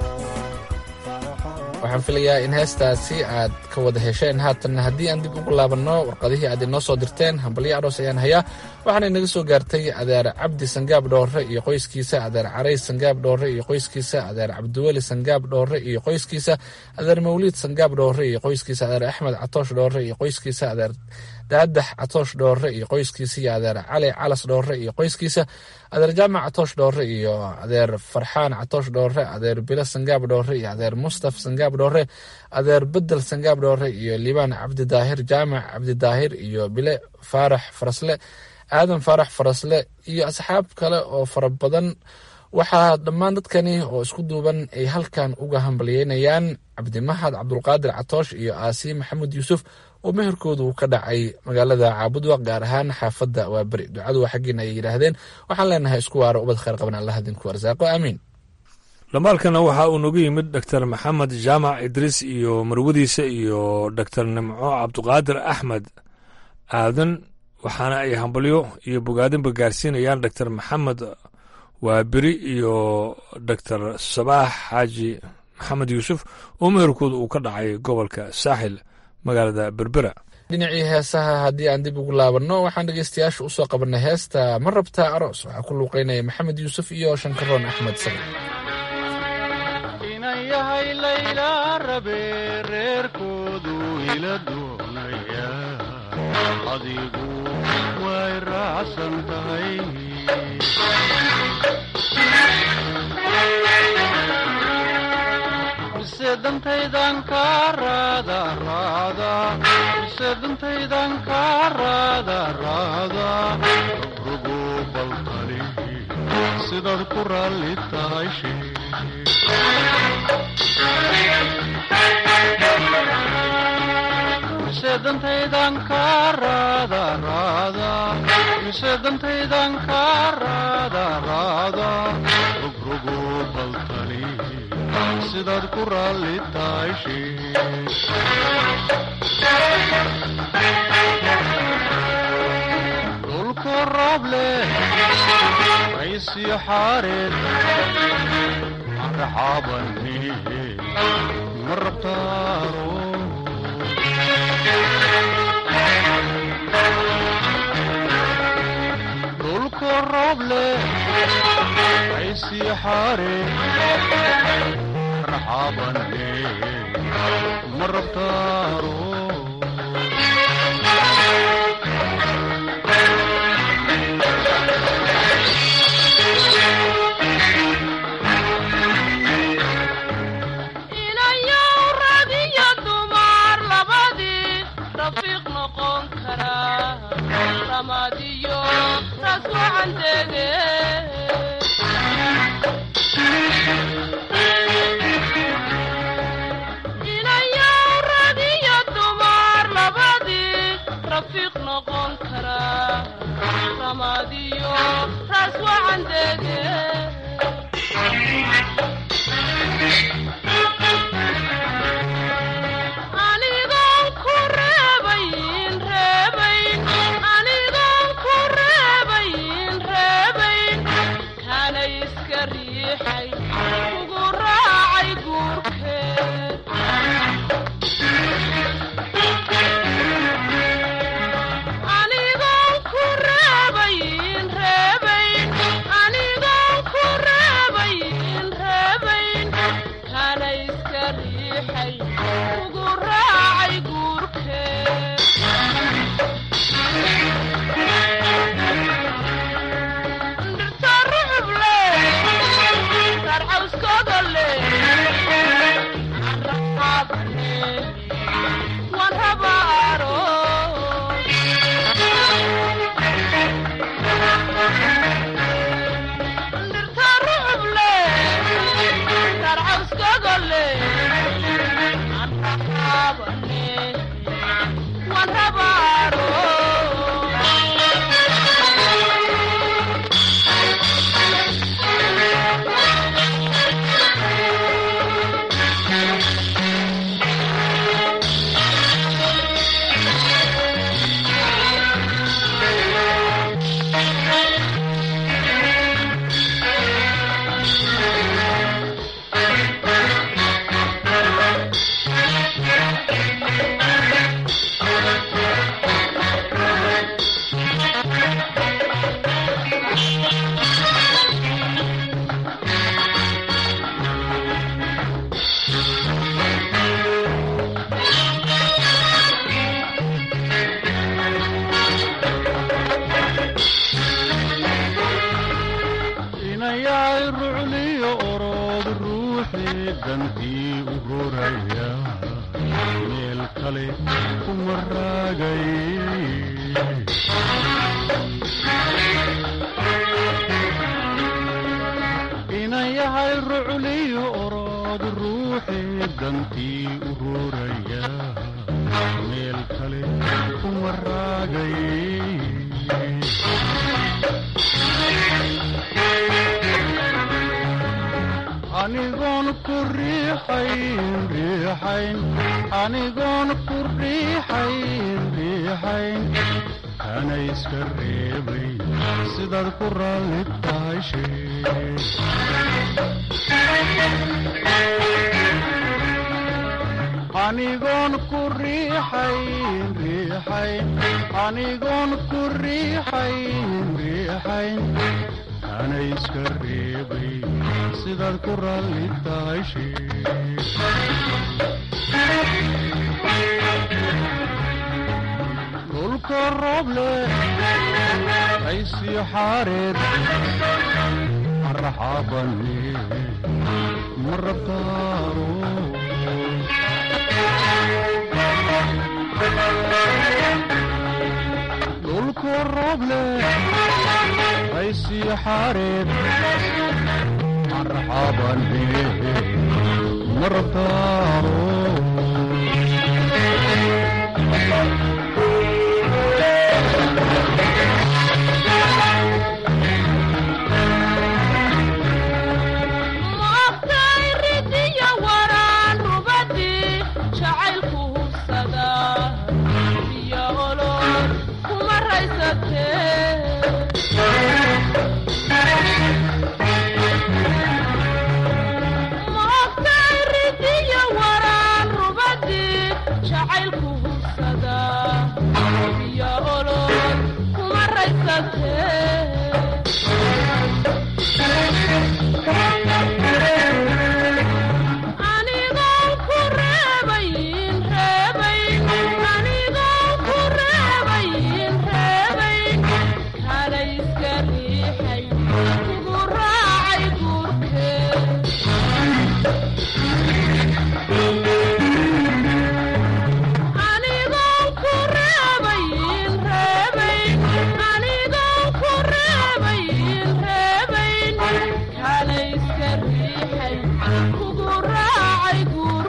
waxaan filayaa in heestaasi aad ka wada hesheen haatanna haddii aan dib ugu laabanno warqadihii aad inoo soo dirteen hambalyo aroos ayaan hayaa waxaana inaga soo gaartay adeer cabdi sangaab dhoore iyo qoyskiisa adeer carays sangaab dhoore iyo qoyskiisa adeer cabdiweli sangaab dhoore iyo qoyskiisa adeer mawliid sangaab dhoore iyo qoyskiisa adeer axmed catoosh dhoore iyo qoyskiisa adeer daadax catoosh dhoore iyo qoyskiisa iyo adeer cali calas dhoore iyo qoyskiisa adeer jaamac catoosh dhoore iyo adeer farxaan catoosh dhoore adeer bilo sangaab dhoore iyo adeer mustaf sangaab dhoore adeer bedel sangaab dhoore iyo liibaan cabdidaahir jaamac cabdidaahir iyo bile faarax farasle aadan faarax farasle iyo asxaab kale oo fara badan waxaa dhammaan dadkani oo isku duuban ay halkan uga hambalyeynayaan cabdimahad cabdulqaadir catoosh iyo aasi maxamed yuusuf oo meherkoodu ka dhacay magaalada caabudwa gaar ahaan xaafadda waa beri ducadu waa xaggiina ay yidhaahdeen waxaan leenahay isku waaro ubad khayr qaban allah idinku arsaaqo aamiin dhamaalkana waxa uu nagu yimid doctor maxamed jaamac idriis iyo marwadiisa iyo doctor nimco cabduqaadir axmed aadan waxaana ay hambalyo iyo bogaadinba gaarsiinayaan doctor maxamed waaberi iyo doctor sabaax xaaji maxamed yuusuf oo meherkooda uu ka dhacay gobolka saaxil magaalada berbera dhinacii heesaha haddii aan dib ugu laabanno waxaan dhegeystayaasha u soo qabanay heesta ma rabtaa aroos waxaa ku luuqeynaya maxamed yuusuf iyo shankaroon axmed sagal inan yahay layla rabe reerkoodu ila doonaya adigu way raacsan tahay mise dantaydan kaa raada raada mise dantaydan kaa raada raada rogrogo baltali sidaad ku raalli tahay mise dantaydan kaa raada raada mise dantaydan kaa raada raada rogrogo baltali sidaad ku raalli tahay dhulka roob leh aysiyo xaareed araxaabani ma rabtaaro dhulka roob leh aysiyo xaareed marxabane ma rabtaaro inayow radiyo dumar labadii rafiiq noqon kara ramadiyo raas wacan dege inayow radiyo dumar labadii rafiiq noqon kara ramadiyo raas wacan dege anigoon ku reebayn reebayn anigoon ku reebayn reebayn kana iska riixay kugu raacay guurkeed anigoon ku reebayn reebayn anigoon ku reebayn reebayn kana iska riixay kugu raacay guurkeed dhirta rucub leh sarcawskooda leh raxaabane waan rabaaro dhirta rucub leh sarcawskooda leh raxaabane waan rabaaro inayahay rucliyo orood ruuxii dantii u horaya meel kale kuma raagay inayahay rucliyo orood ruuxii dantii u horaya meel kale kuma raagay anigoon ku riixayn riixayn anigoon ku riixayn riixayn kana iska reebay sidaad ku raalli tahay shee anigoon ku riixayn riixayn anigoon ku riixayn riixayn ana iska reebay sidaad ku raalli tahay dhulka rooble aysii xaareed marxabane marabtaaro dhulku rooble aysii xaareed marxabane marabtaaro maogtay ridiya waraan rubadii jacaylku hubsada iyo olol kuma raysatee maogtay ridiya waraan rubadii jacaylku hubsada iyo olol kuma raysatee anigoon ku reebayn reebayn anigoon ku reebayn reebayn kala iska riixay kugu raacay guurkee anigoon ku reebayn reebayn anigoon ku reebayn reebayn kala iska riixay kugu raacay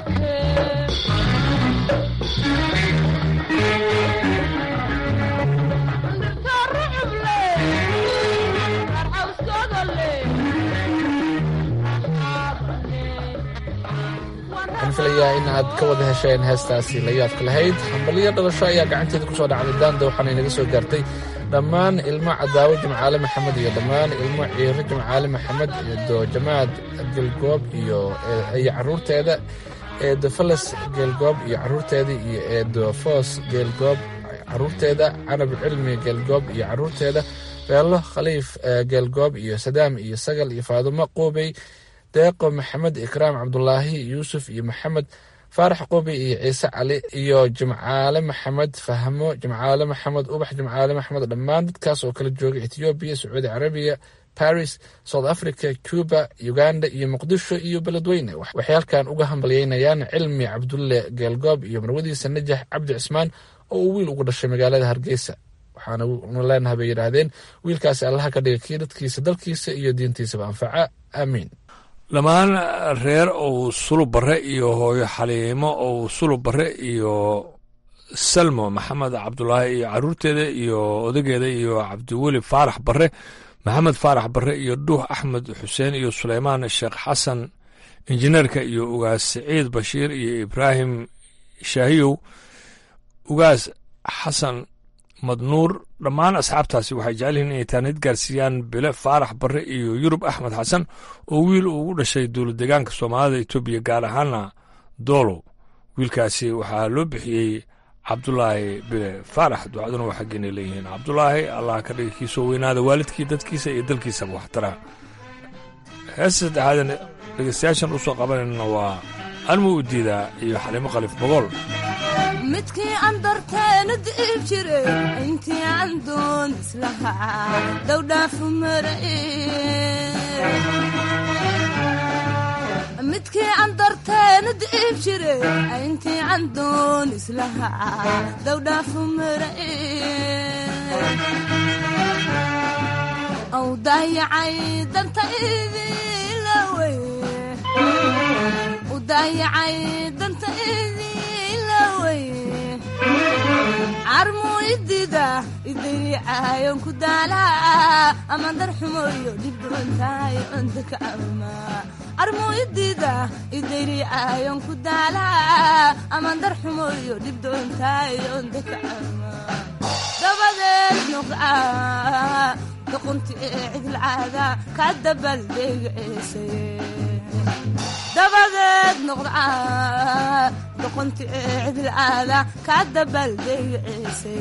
waxaan filayaa in aad ka wada hesheen heestaasi la yaabka lahayd hambaliyo dhalasho ayaa gacanteeda ku soo dhacday daanda waxaana inaga soo gaartay dhammaan ilmo cadaawo jimcaale maxamed iyo dhammaan ilmo ciiro jimcaale maxamed eedo jamaad gelgoob iyo iyo caruurteeda eedo falas geelgoob iyo caruurteeda iyo eedo foos geelgoob caruurteeda canab cilmi geelgoob iyo caruurteeda beelo khaliif eh, geelgoob iyo sadaam iyo sagal iyo faadumo quubey deeqo maxamed ikraam cabdulaahi yuusuf iyo maxamed faarax qubi iyo ciise cali iyo jimcaale maxamed fahmo jimcaale maxamed ubax jimcaale maxamed dhammaan dadkaas oo kala jooga ethoobiya sacuudi carabiya paris south africa cuba uganda iyo muqdisho iyo beledweyne waxay halkan uga hambalyeynayaan cilmi cabdulle geelgoob iyo marwadiisa najax cabdi cismaan oo uu wiil ugu dhashay magaalada hargeysa waxaana nu leenahay bay yidhaahdeen wiilkaasi allaha ka dhiga kii dadkiisa dalkiisa iyo diintiisaba anfaca aamiin dhammaan reer ou sulub barre iyo hooyo xaliimo ou sulub barre iyo salmo maxamed cabdulaahi iyo caruurteeda iyo odageeda iyo cabdiweli faarax barre maxamed faarax barre iyo dhuux axmed xuseen iyo suleymaan sheekh xasan injineerka iyo ugaas siciid bashiir iyo ibraahim shaahiyow ugaas xasan madnuur dhammaan asxaabtaasi waxay jecel yihiin inay taanid gaarsiiyaan bile faarax barre iyo yurub axmed xasan oo wiil uu ugu dhashay dowlad deegaanka soomaalida etoobiya gaar ahaana doolow wiilkaasi waxaa loo bixiyey cabdulaahi bile faarax ducaduna waa xaggeena leeyihiin cabdulaahi allah ka dhiga kiisoo weynaada waalidkii dadkiisa iyo dalkiisaba waxtara heesta saddexaadan dhegeystayaashan u soo qabanayna waa anmu u diidaa iyo xalimo khaliif bogool midkii aan darteena diib jire intii aan doon islahaa dowdhaafu marae midkii aan darteena diib jire intii aan doon islahaa dowdhaafu marae aw daayacay danta idilawe u daayacay danta idilawe carmu idida idaycayon ku daalaa ama darxumoyo dhibdhubantahay cunta ka ama carmu idida idaycayon ku daalaa ama darxumoyo dhibdhubantahay cunta ka ama dabadeed nuqca doqonti ee cidilcaada ka dabaldegceesay dabadeed noqda doqonti cidilcaada kaa dabaldegciise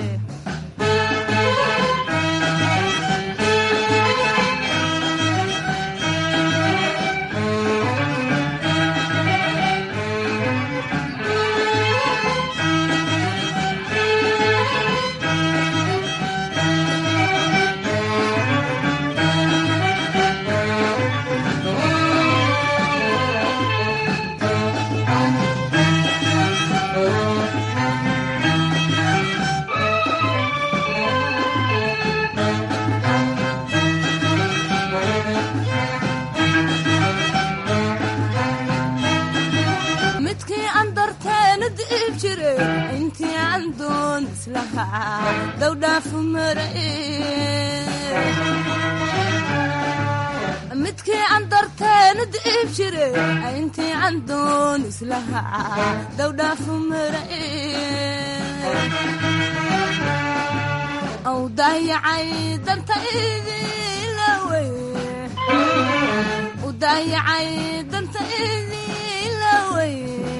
midkii aan darteena diib jiray intii aan doon islahaa dowdhaafu marae midkii aan darteena diib jiray intii aan doon islahaa dowdhaafu marae aw daayacay danta idilawey u daayacay danta idilawey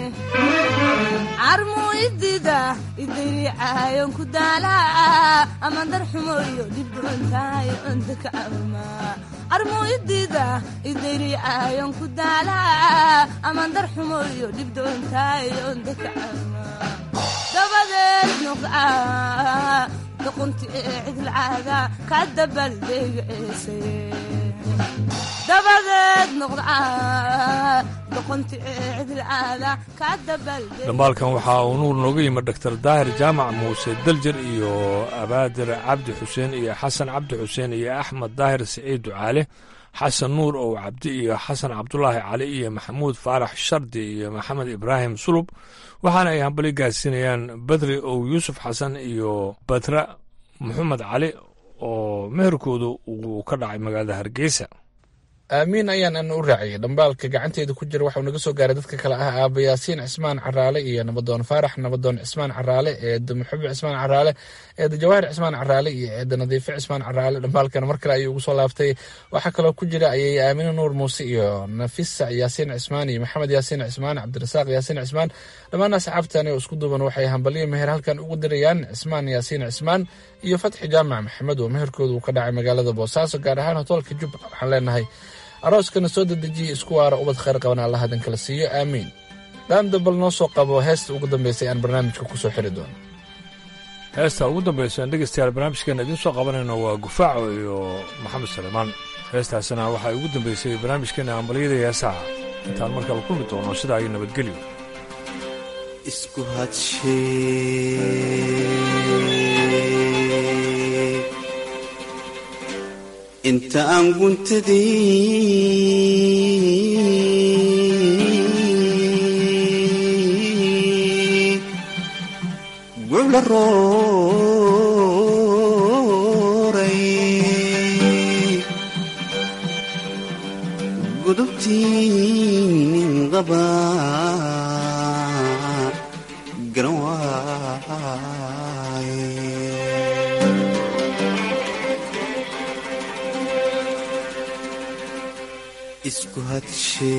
carmuu idida idayricaayon ku daalaa ama darxumoyo dhibdhuntahay ondakacawma carmuu idida idayricaayon ku daalaa ama darxumoyo dhibdhuntahay ondakacawma dabadeed noqda doqonti cidilcaada ka dabaldegciise dabadeed noqda doqonti cidilcaada ka dabaldeg dhambaalkan waxaa uu nuur nooga yimid doktor daahir jaamac muuse daljer iyo abaadir cabdi xuseen iyo xasan cabdi xuseen iyo axmed daahir siciid ducaale xasan nuur ow cabdi iyo xasan cabdulaahi cali iyo maxamuud faarax shardi iyo maxamed ibraahim sulub waxaana ay hambali gaarsiinayaan badri ow yuusuf xasan iyo badra maxamed cali oo meherkoodu uu ka dhacay magaalada hargeysa aamiin ayaan ana u raaciyay dhambaalka gacanteeda ku jira waxau naga soo gaaray dadka kale ah aaba yaasiin cismaan caraale iyo nabadoon faarax nabadoon cismaan caraale eeda muxube cismaan caraale eeda jawaahir cismaan caraale iyo eeda nadiife cismaan caraale dhambaalkan mar kale ayuu ugu soo laaftay waxaa kaloo ku jira ayay aamine nuur muuse iyo nafisa yaasiin cismaan iyo maxamed yaasiin cismaan cabdirasaaq yaasiin cismaan dhammaan asxaabtani oo isku duuban waxay hambaliyo meher halkan ugu dirayaan cismaan yaasiin cismaan iyo fatxi jaamac maxamed oo meherkooda uu ka dhacay magaalada boosaaso gaar ahaan hotoolka jubba waxaan leenahay arooskana soo dedejiyey isku waara ubad khayr qaban allah idin kala siiyo aamiin dhaanda bal noo soo qabo heesta ugu dambaysay aan barnaamijka ku soo xiri doono heesta ugu dambaysa aan dhegeystayaal barnaamijkeena idiin soo qabanayno waa gufaaco iyo maxamed saleemaan heestaasina waxaa ugu dambaysay barnaamijkeena ambaliyada heesaha intaan markaba kulmi doono sidaa iyo nabadgelyo isku hadshe inta aan guntadii gucla rooray gudubtii qaba garan waaye isku hadshe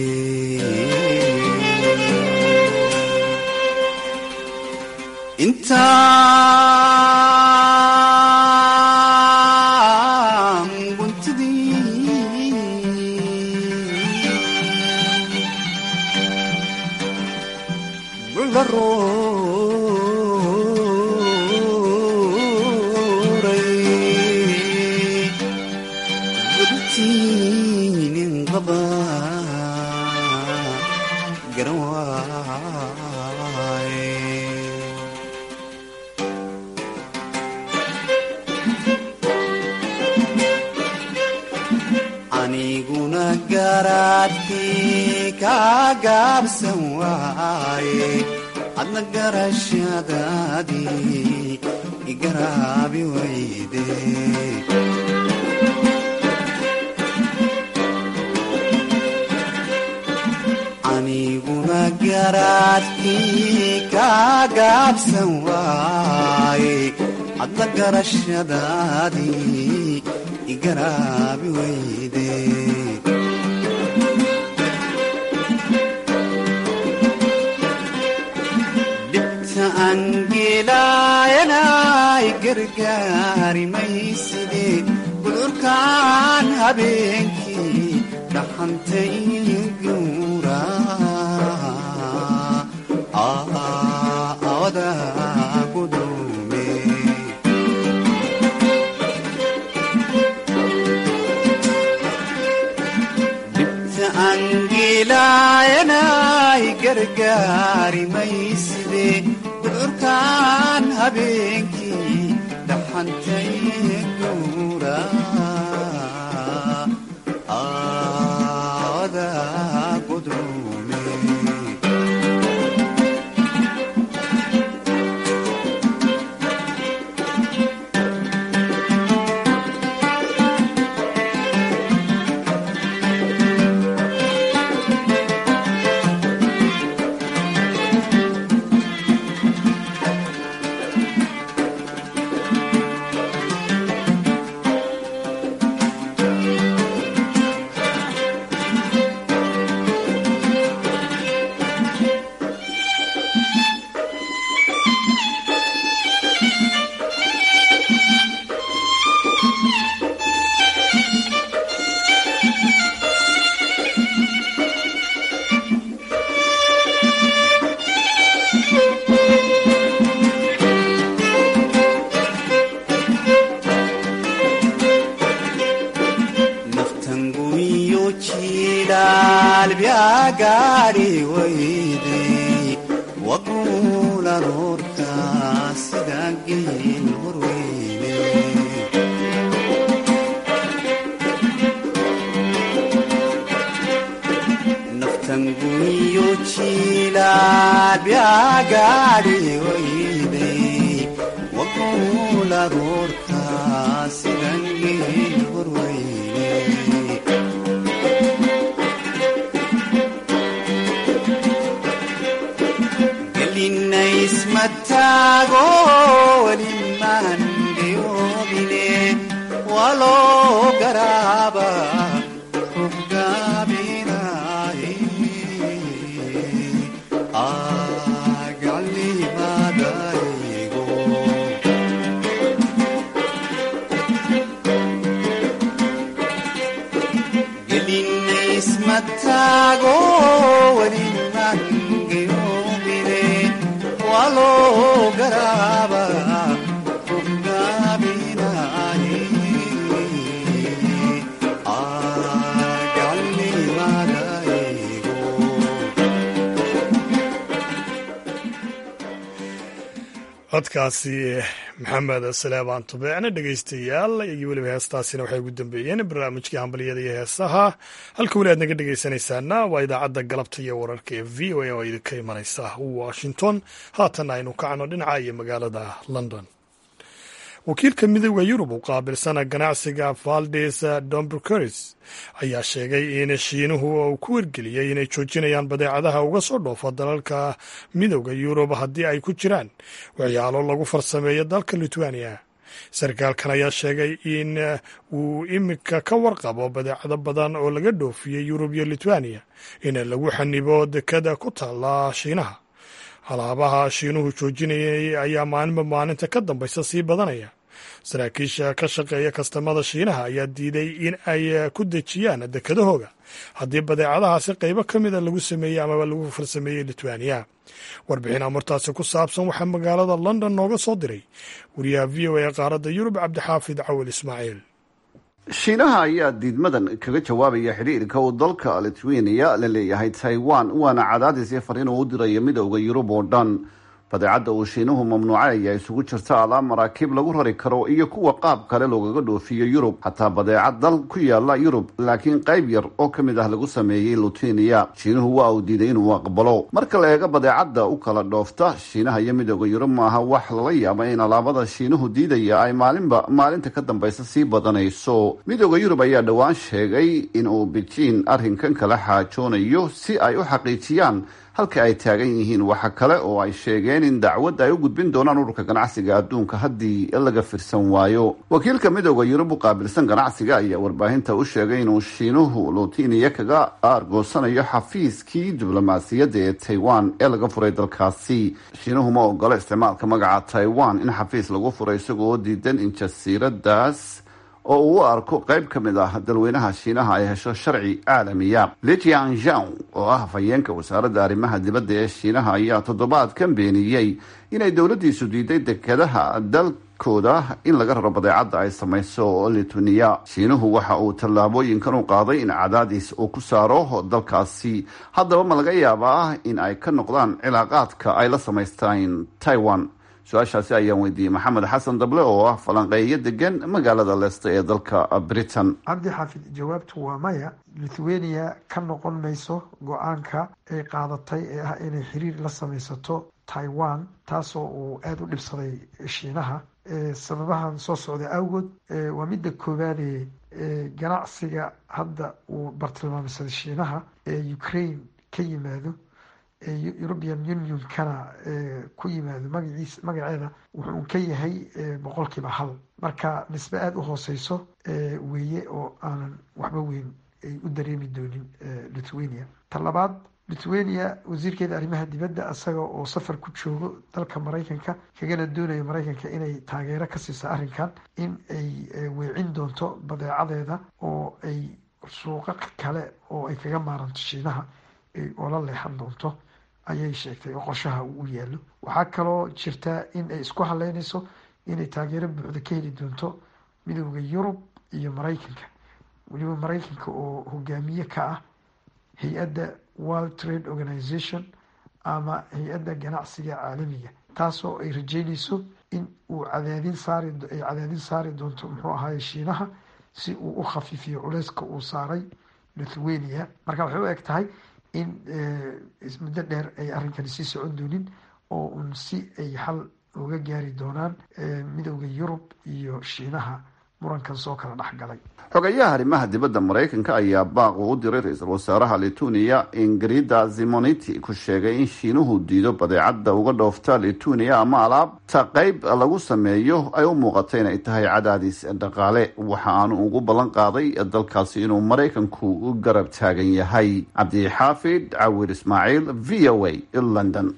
intaan guntadii gucla rooray gudubtiinin qaba garan waaye aniguna garaadkii kaa gaabsan waaye adna garashadaadii igaraabi wayde aniguna garaadkii kaa gaabsan waaye adna garashadaadii igaraabi wayde gargaari mayside gudurkaan habeenkii dhaxantay guura awada gudume dhibta angilayanay gargaari mayside gudurkaan habeenkii dhaxantay guura awada gudume naftanguyo jiilaalbyaa gaadhi weyday waguulan horta sidaa geel horweyne naftanguyo jiilaalbyaa gaadhi weyday waguulan horta sidaa geel horweyne gelinaysmataago welimaan geyoobine waloo garaaba ruggaabinaaye agalimadaygo gelinaysmataago welimaan geyoobine waloo garaaba ruggaabinaaye codkaasi maxamed saleebaan tubeecne dhegeystayaal iyo weliba heestaasina waxay ugu dambeeyeen barnaamijkii hambalyada iyo heesaha halka weli aad naga dhegeysanaysaana waa idaacadda galabta iyo wararka ee v o a oo idinka imanaysa washington haatan aynu kacno dhinaca iyo magaalada london wakiilka midooda yurub u qaabilsana ganacsiga valdes dombercuris ayaa sheegay in shiinuhu uu ku wargeliyey inay joojinayaan badeecadaha uga soo dhoofa dalalka midooda yurub haddii ay ku jiraan waxyaalo lagu farsameeyo dalka lithuania sarkaalkan ayaa sheegay in uu iminka ka warqabo badeecado badan oo laga dhoofiyey yurub iyo lithuania in lagu xanibo dekada ku taala shiinaha alaabaha shiinuhu joojinayay ayaa maalinba maalinta ka dambaysa sii badanaya saraakiisha ka shaqeeya kastamada shiinaha ayaa diiday in ay ku dejiyaan dekadahooga haddii badeecadahaasi qaybo ka mida lagu sameeyey amaba lagu farsameeyey lithuania warbixin amurtaasi ku saabsan waxaa magaalada london nooga soo diray wariyaha v o a qaaradda yurub cabdixaafid cawil ismaaciil shiinaha ayaa diidmadan kaga jawaabaya xidhiirka uu dalka lithuania la leeyahay taiwan waana cadaadis iyo fariin uu u dirayo midowda yurub oo dhan badeecadda uu shiinuhu mamnuucay ayaa isugu jirta alaab maraakiib lagu rari karo iyo kuwa qaab kale loogaga dhoofiyo yurub xataa badeecad dal ku yaala yurub laakiin qayb yar oo ka mid ah lagu sameeyey lutenia shiinuhu waa uu diiday inuu aqbalo marka la eego badeecadda u kala dhoofta shiinaha iyo midowda yurub maaha wax lala yaaba in alaabada shiinuhu diidaya ay maalinba maalinta ka dambaysa sii badanayso midowda yurub ayaa dhowaan sheegay in uu bejiin arrinkan kala xaajoonayo si ay u xaqiijiyaan halka ay taagan yihiin waxa kale oo ay sheegeen in dacwad ay u gudbin doonaan ururka ganacsiga adduunka haddii laga firsan waayo wakiilka midooda yurub u qaabilsan ganacsiga ayaa warbaahinta u sheegay inuu shiinuhu lutiniya kaga aargoosanayo xafiiskii diblomaasiyadda ee taiwan ee laga furay dalkaasi shiinuhu ma ogolo isticmaalka magaca taiwan in xafiis lagu furay isagoo diidan in jasiiradaas oo uu u arko qayb ka mid ah dalweynaha shiinaha ay hesho sharci caalamiya lijian zhang oo ah hafayeenka wasaaradda arrimaha dibadda ee shiinaha ayaa toddobaadkan beeniyey inay dowladdiisu diiday dekedaha dalkooda in laga raro badeecadda ay samayso lituniya shiinuhu waxa uu tallaabooyinkan u qaaday in cadaadis uu ku saaro dalkaasi haddaba ma laga yaabaa in ay ka noqdaan cilaaqaadka ay la samaystaan taiwan su-aashaasi ayaan weydiiyey maxamed xasan dable oo ah falanqeeyo degan magaalada leesta ee dalka britain cabdi xaafid jawaabtu waa maya lithuania ka noqon mayso go-aanka ay qaadatay ee ah inay xiriir la samaysato taiwan taasoo uu aada u dhibsaday shiinaha sababahan soo socda awgood waa midda koowaadee ganacsiga hadda uu bartilmaamsaday shiinaha ee ukraine ka yimaado european unionkana ku yimaado magaciis magaceeda wuxuu ka yahay boqolkiiba hal marka nisbe aada u hooseyso weeye oo aanan waxba weyn ay u dareemi doonin lithuania ta labaad lithuania wasiirkeeda arrimaha dibadda isaga oo safar ku joogo dalka maraykanka kagana doonayo maraykanka inay taageero ka siiso arrinkan in ay weecin doonto badeecadeeda oo ay suuqa kale oo ay kaga maaranto shiinaha oo la leexan doonto ayay sheegtay oo qorshaha uu u yaallo waxaa kaloo jirta in ay isku haleynayso inay taageero buuxda ka heli doonto midooda yurub iyo maraykanka weliba maraykanka oo hogaamiye ka ah hay-adda world trade organization ama hay-adda ganacsiga caalamiga taasoo ay rajeynayso in uu cadaadin saari ay cadaadin saari doonto muxuu ahaye shiinaha si uu u khafiifiyo culeyska uu saaray lithuania marka waxay u eg tahay in muddo dheer ay arrinkani sii socon doonin oo uun si ay xal uga gaari doonaan midooda yurub iyo shiinaha murankan soo kala dhex galay xogayaha arrimaha dibadda maraykanka ayaa baaq uu u diray ra-iisul wasaaraha lithuania ingrida zimoniti ku sheegay in shiinuhu diido badeecadda uga dhoofta lithuania ama alaabta qeyb lagu sameeyo ay u muuqata inay tahay cadaadis dhaqaale waxa aanu ugu ballan qaaday dalkaasi inuu maraykanku garab taagan yahay cabdixaafid cawir ismaaciil v o a london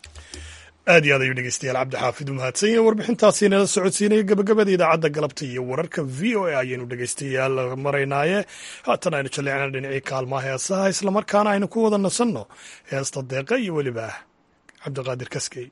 aad iyo aad ayuu dhegeystayaal cabdixaafid u mahadsan yahe warbixintaasi nala socodsiinaya gabagabada idaacadda galabta iyo wararka v o a ayaynu dhegeystayaal maraynaaye haatan aynu jaleecna dhinacii kaalmaha heesaha islamarkaana aynu ku wada nasanno heesta deeqa iyo weliba cabdiqaadir kaskey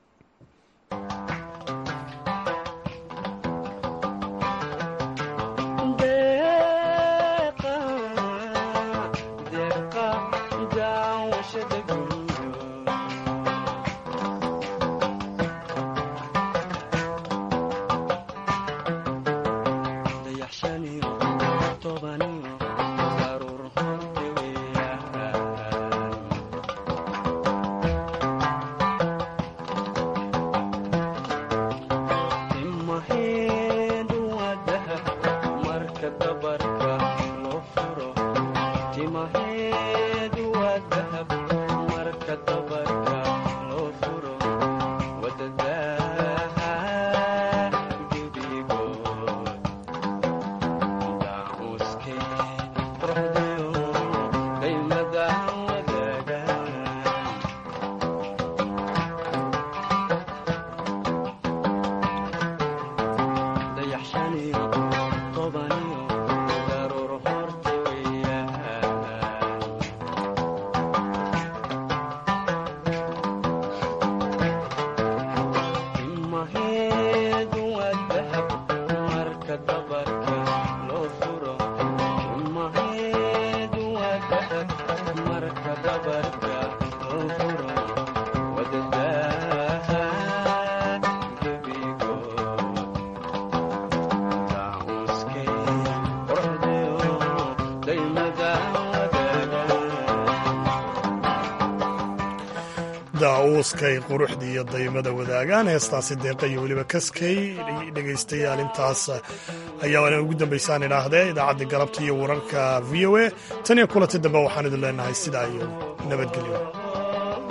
daawuuskay quruxdii iyo daymada wadaagaan heestaasi deeqa iyo weliba kaskay dhegaystayaal intaas ayaa ugu dambaysaan idhaahdee idaacaddii galabta iyo wararka v o a tan iyo kulanti dambe waxaan idin leenahay sidaa iyo nabadgelyo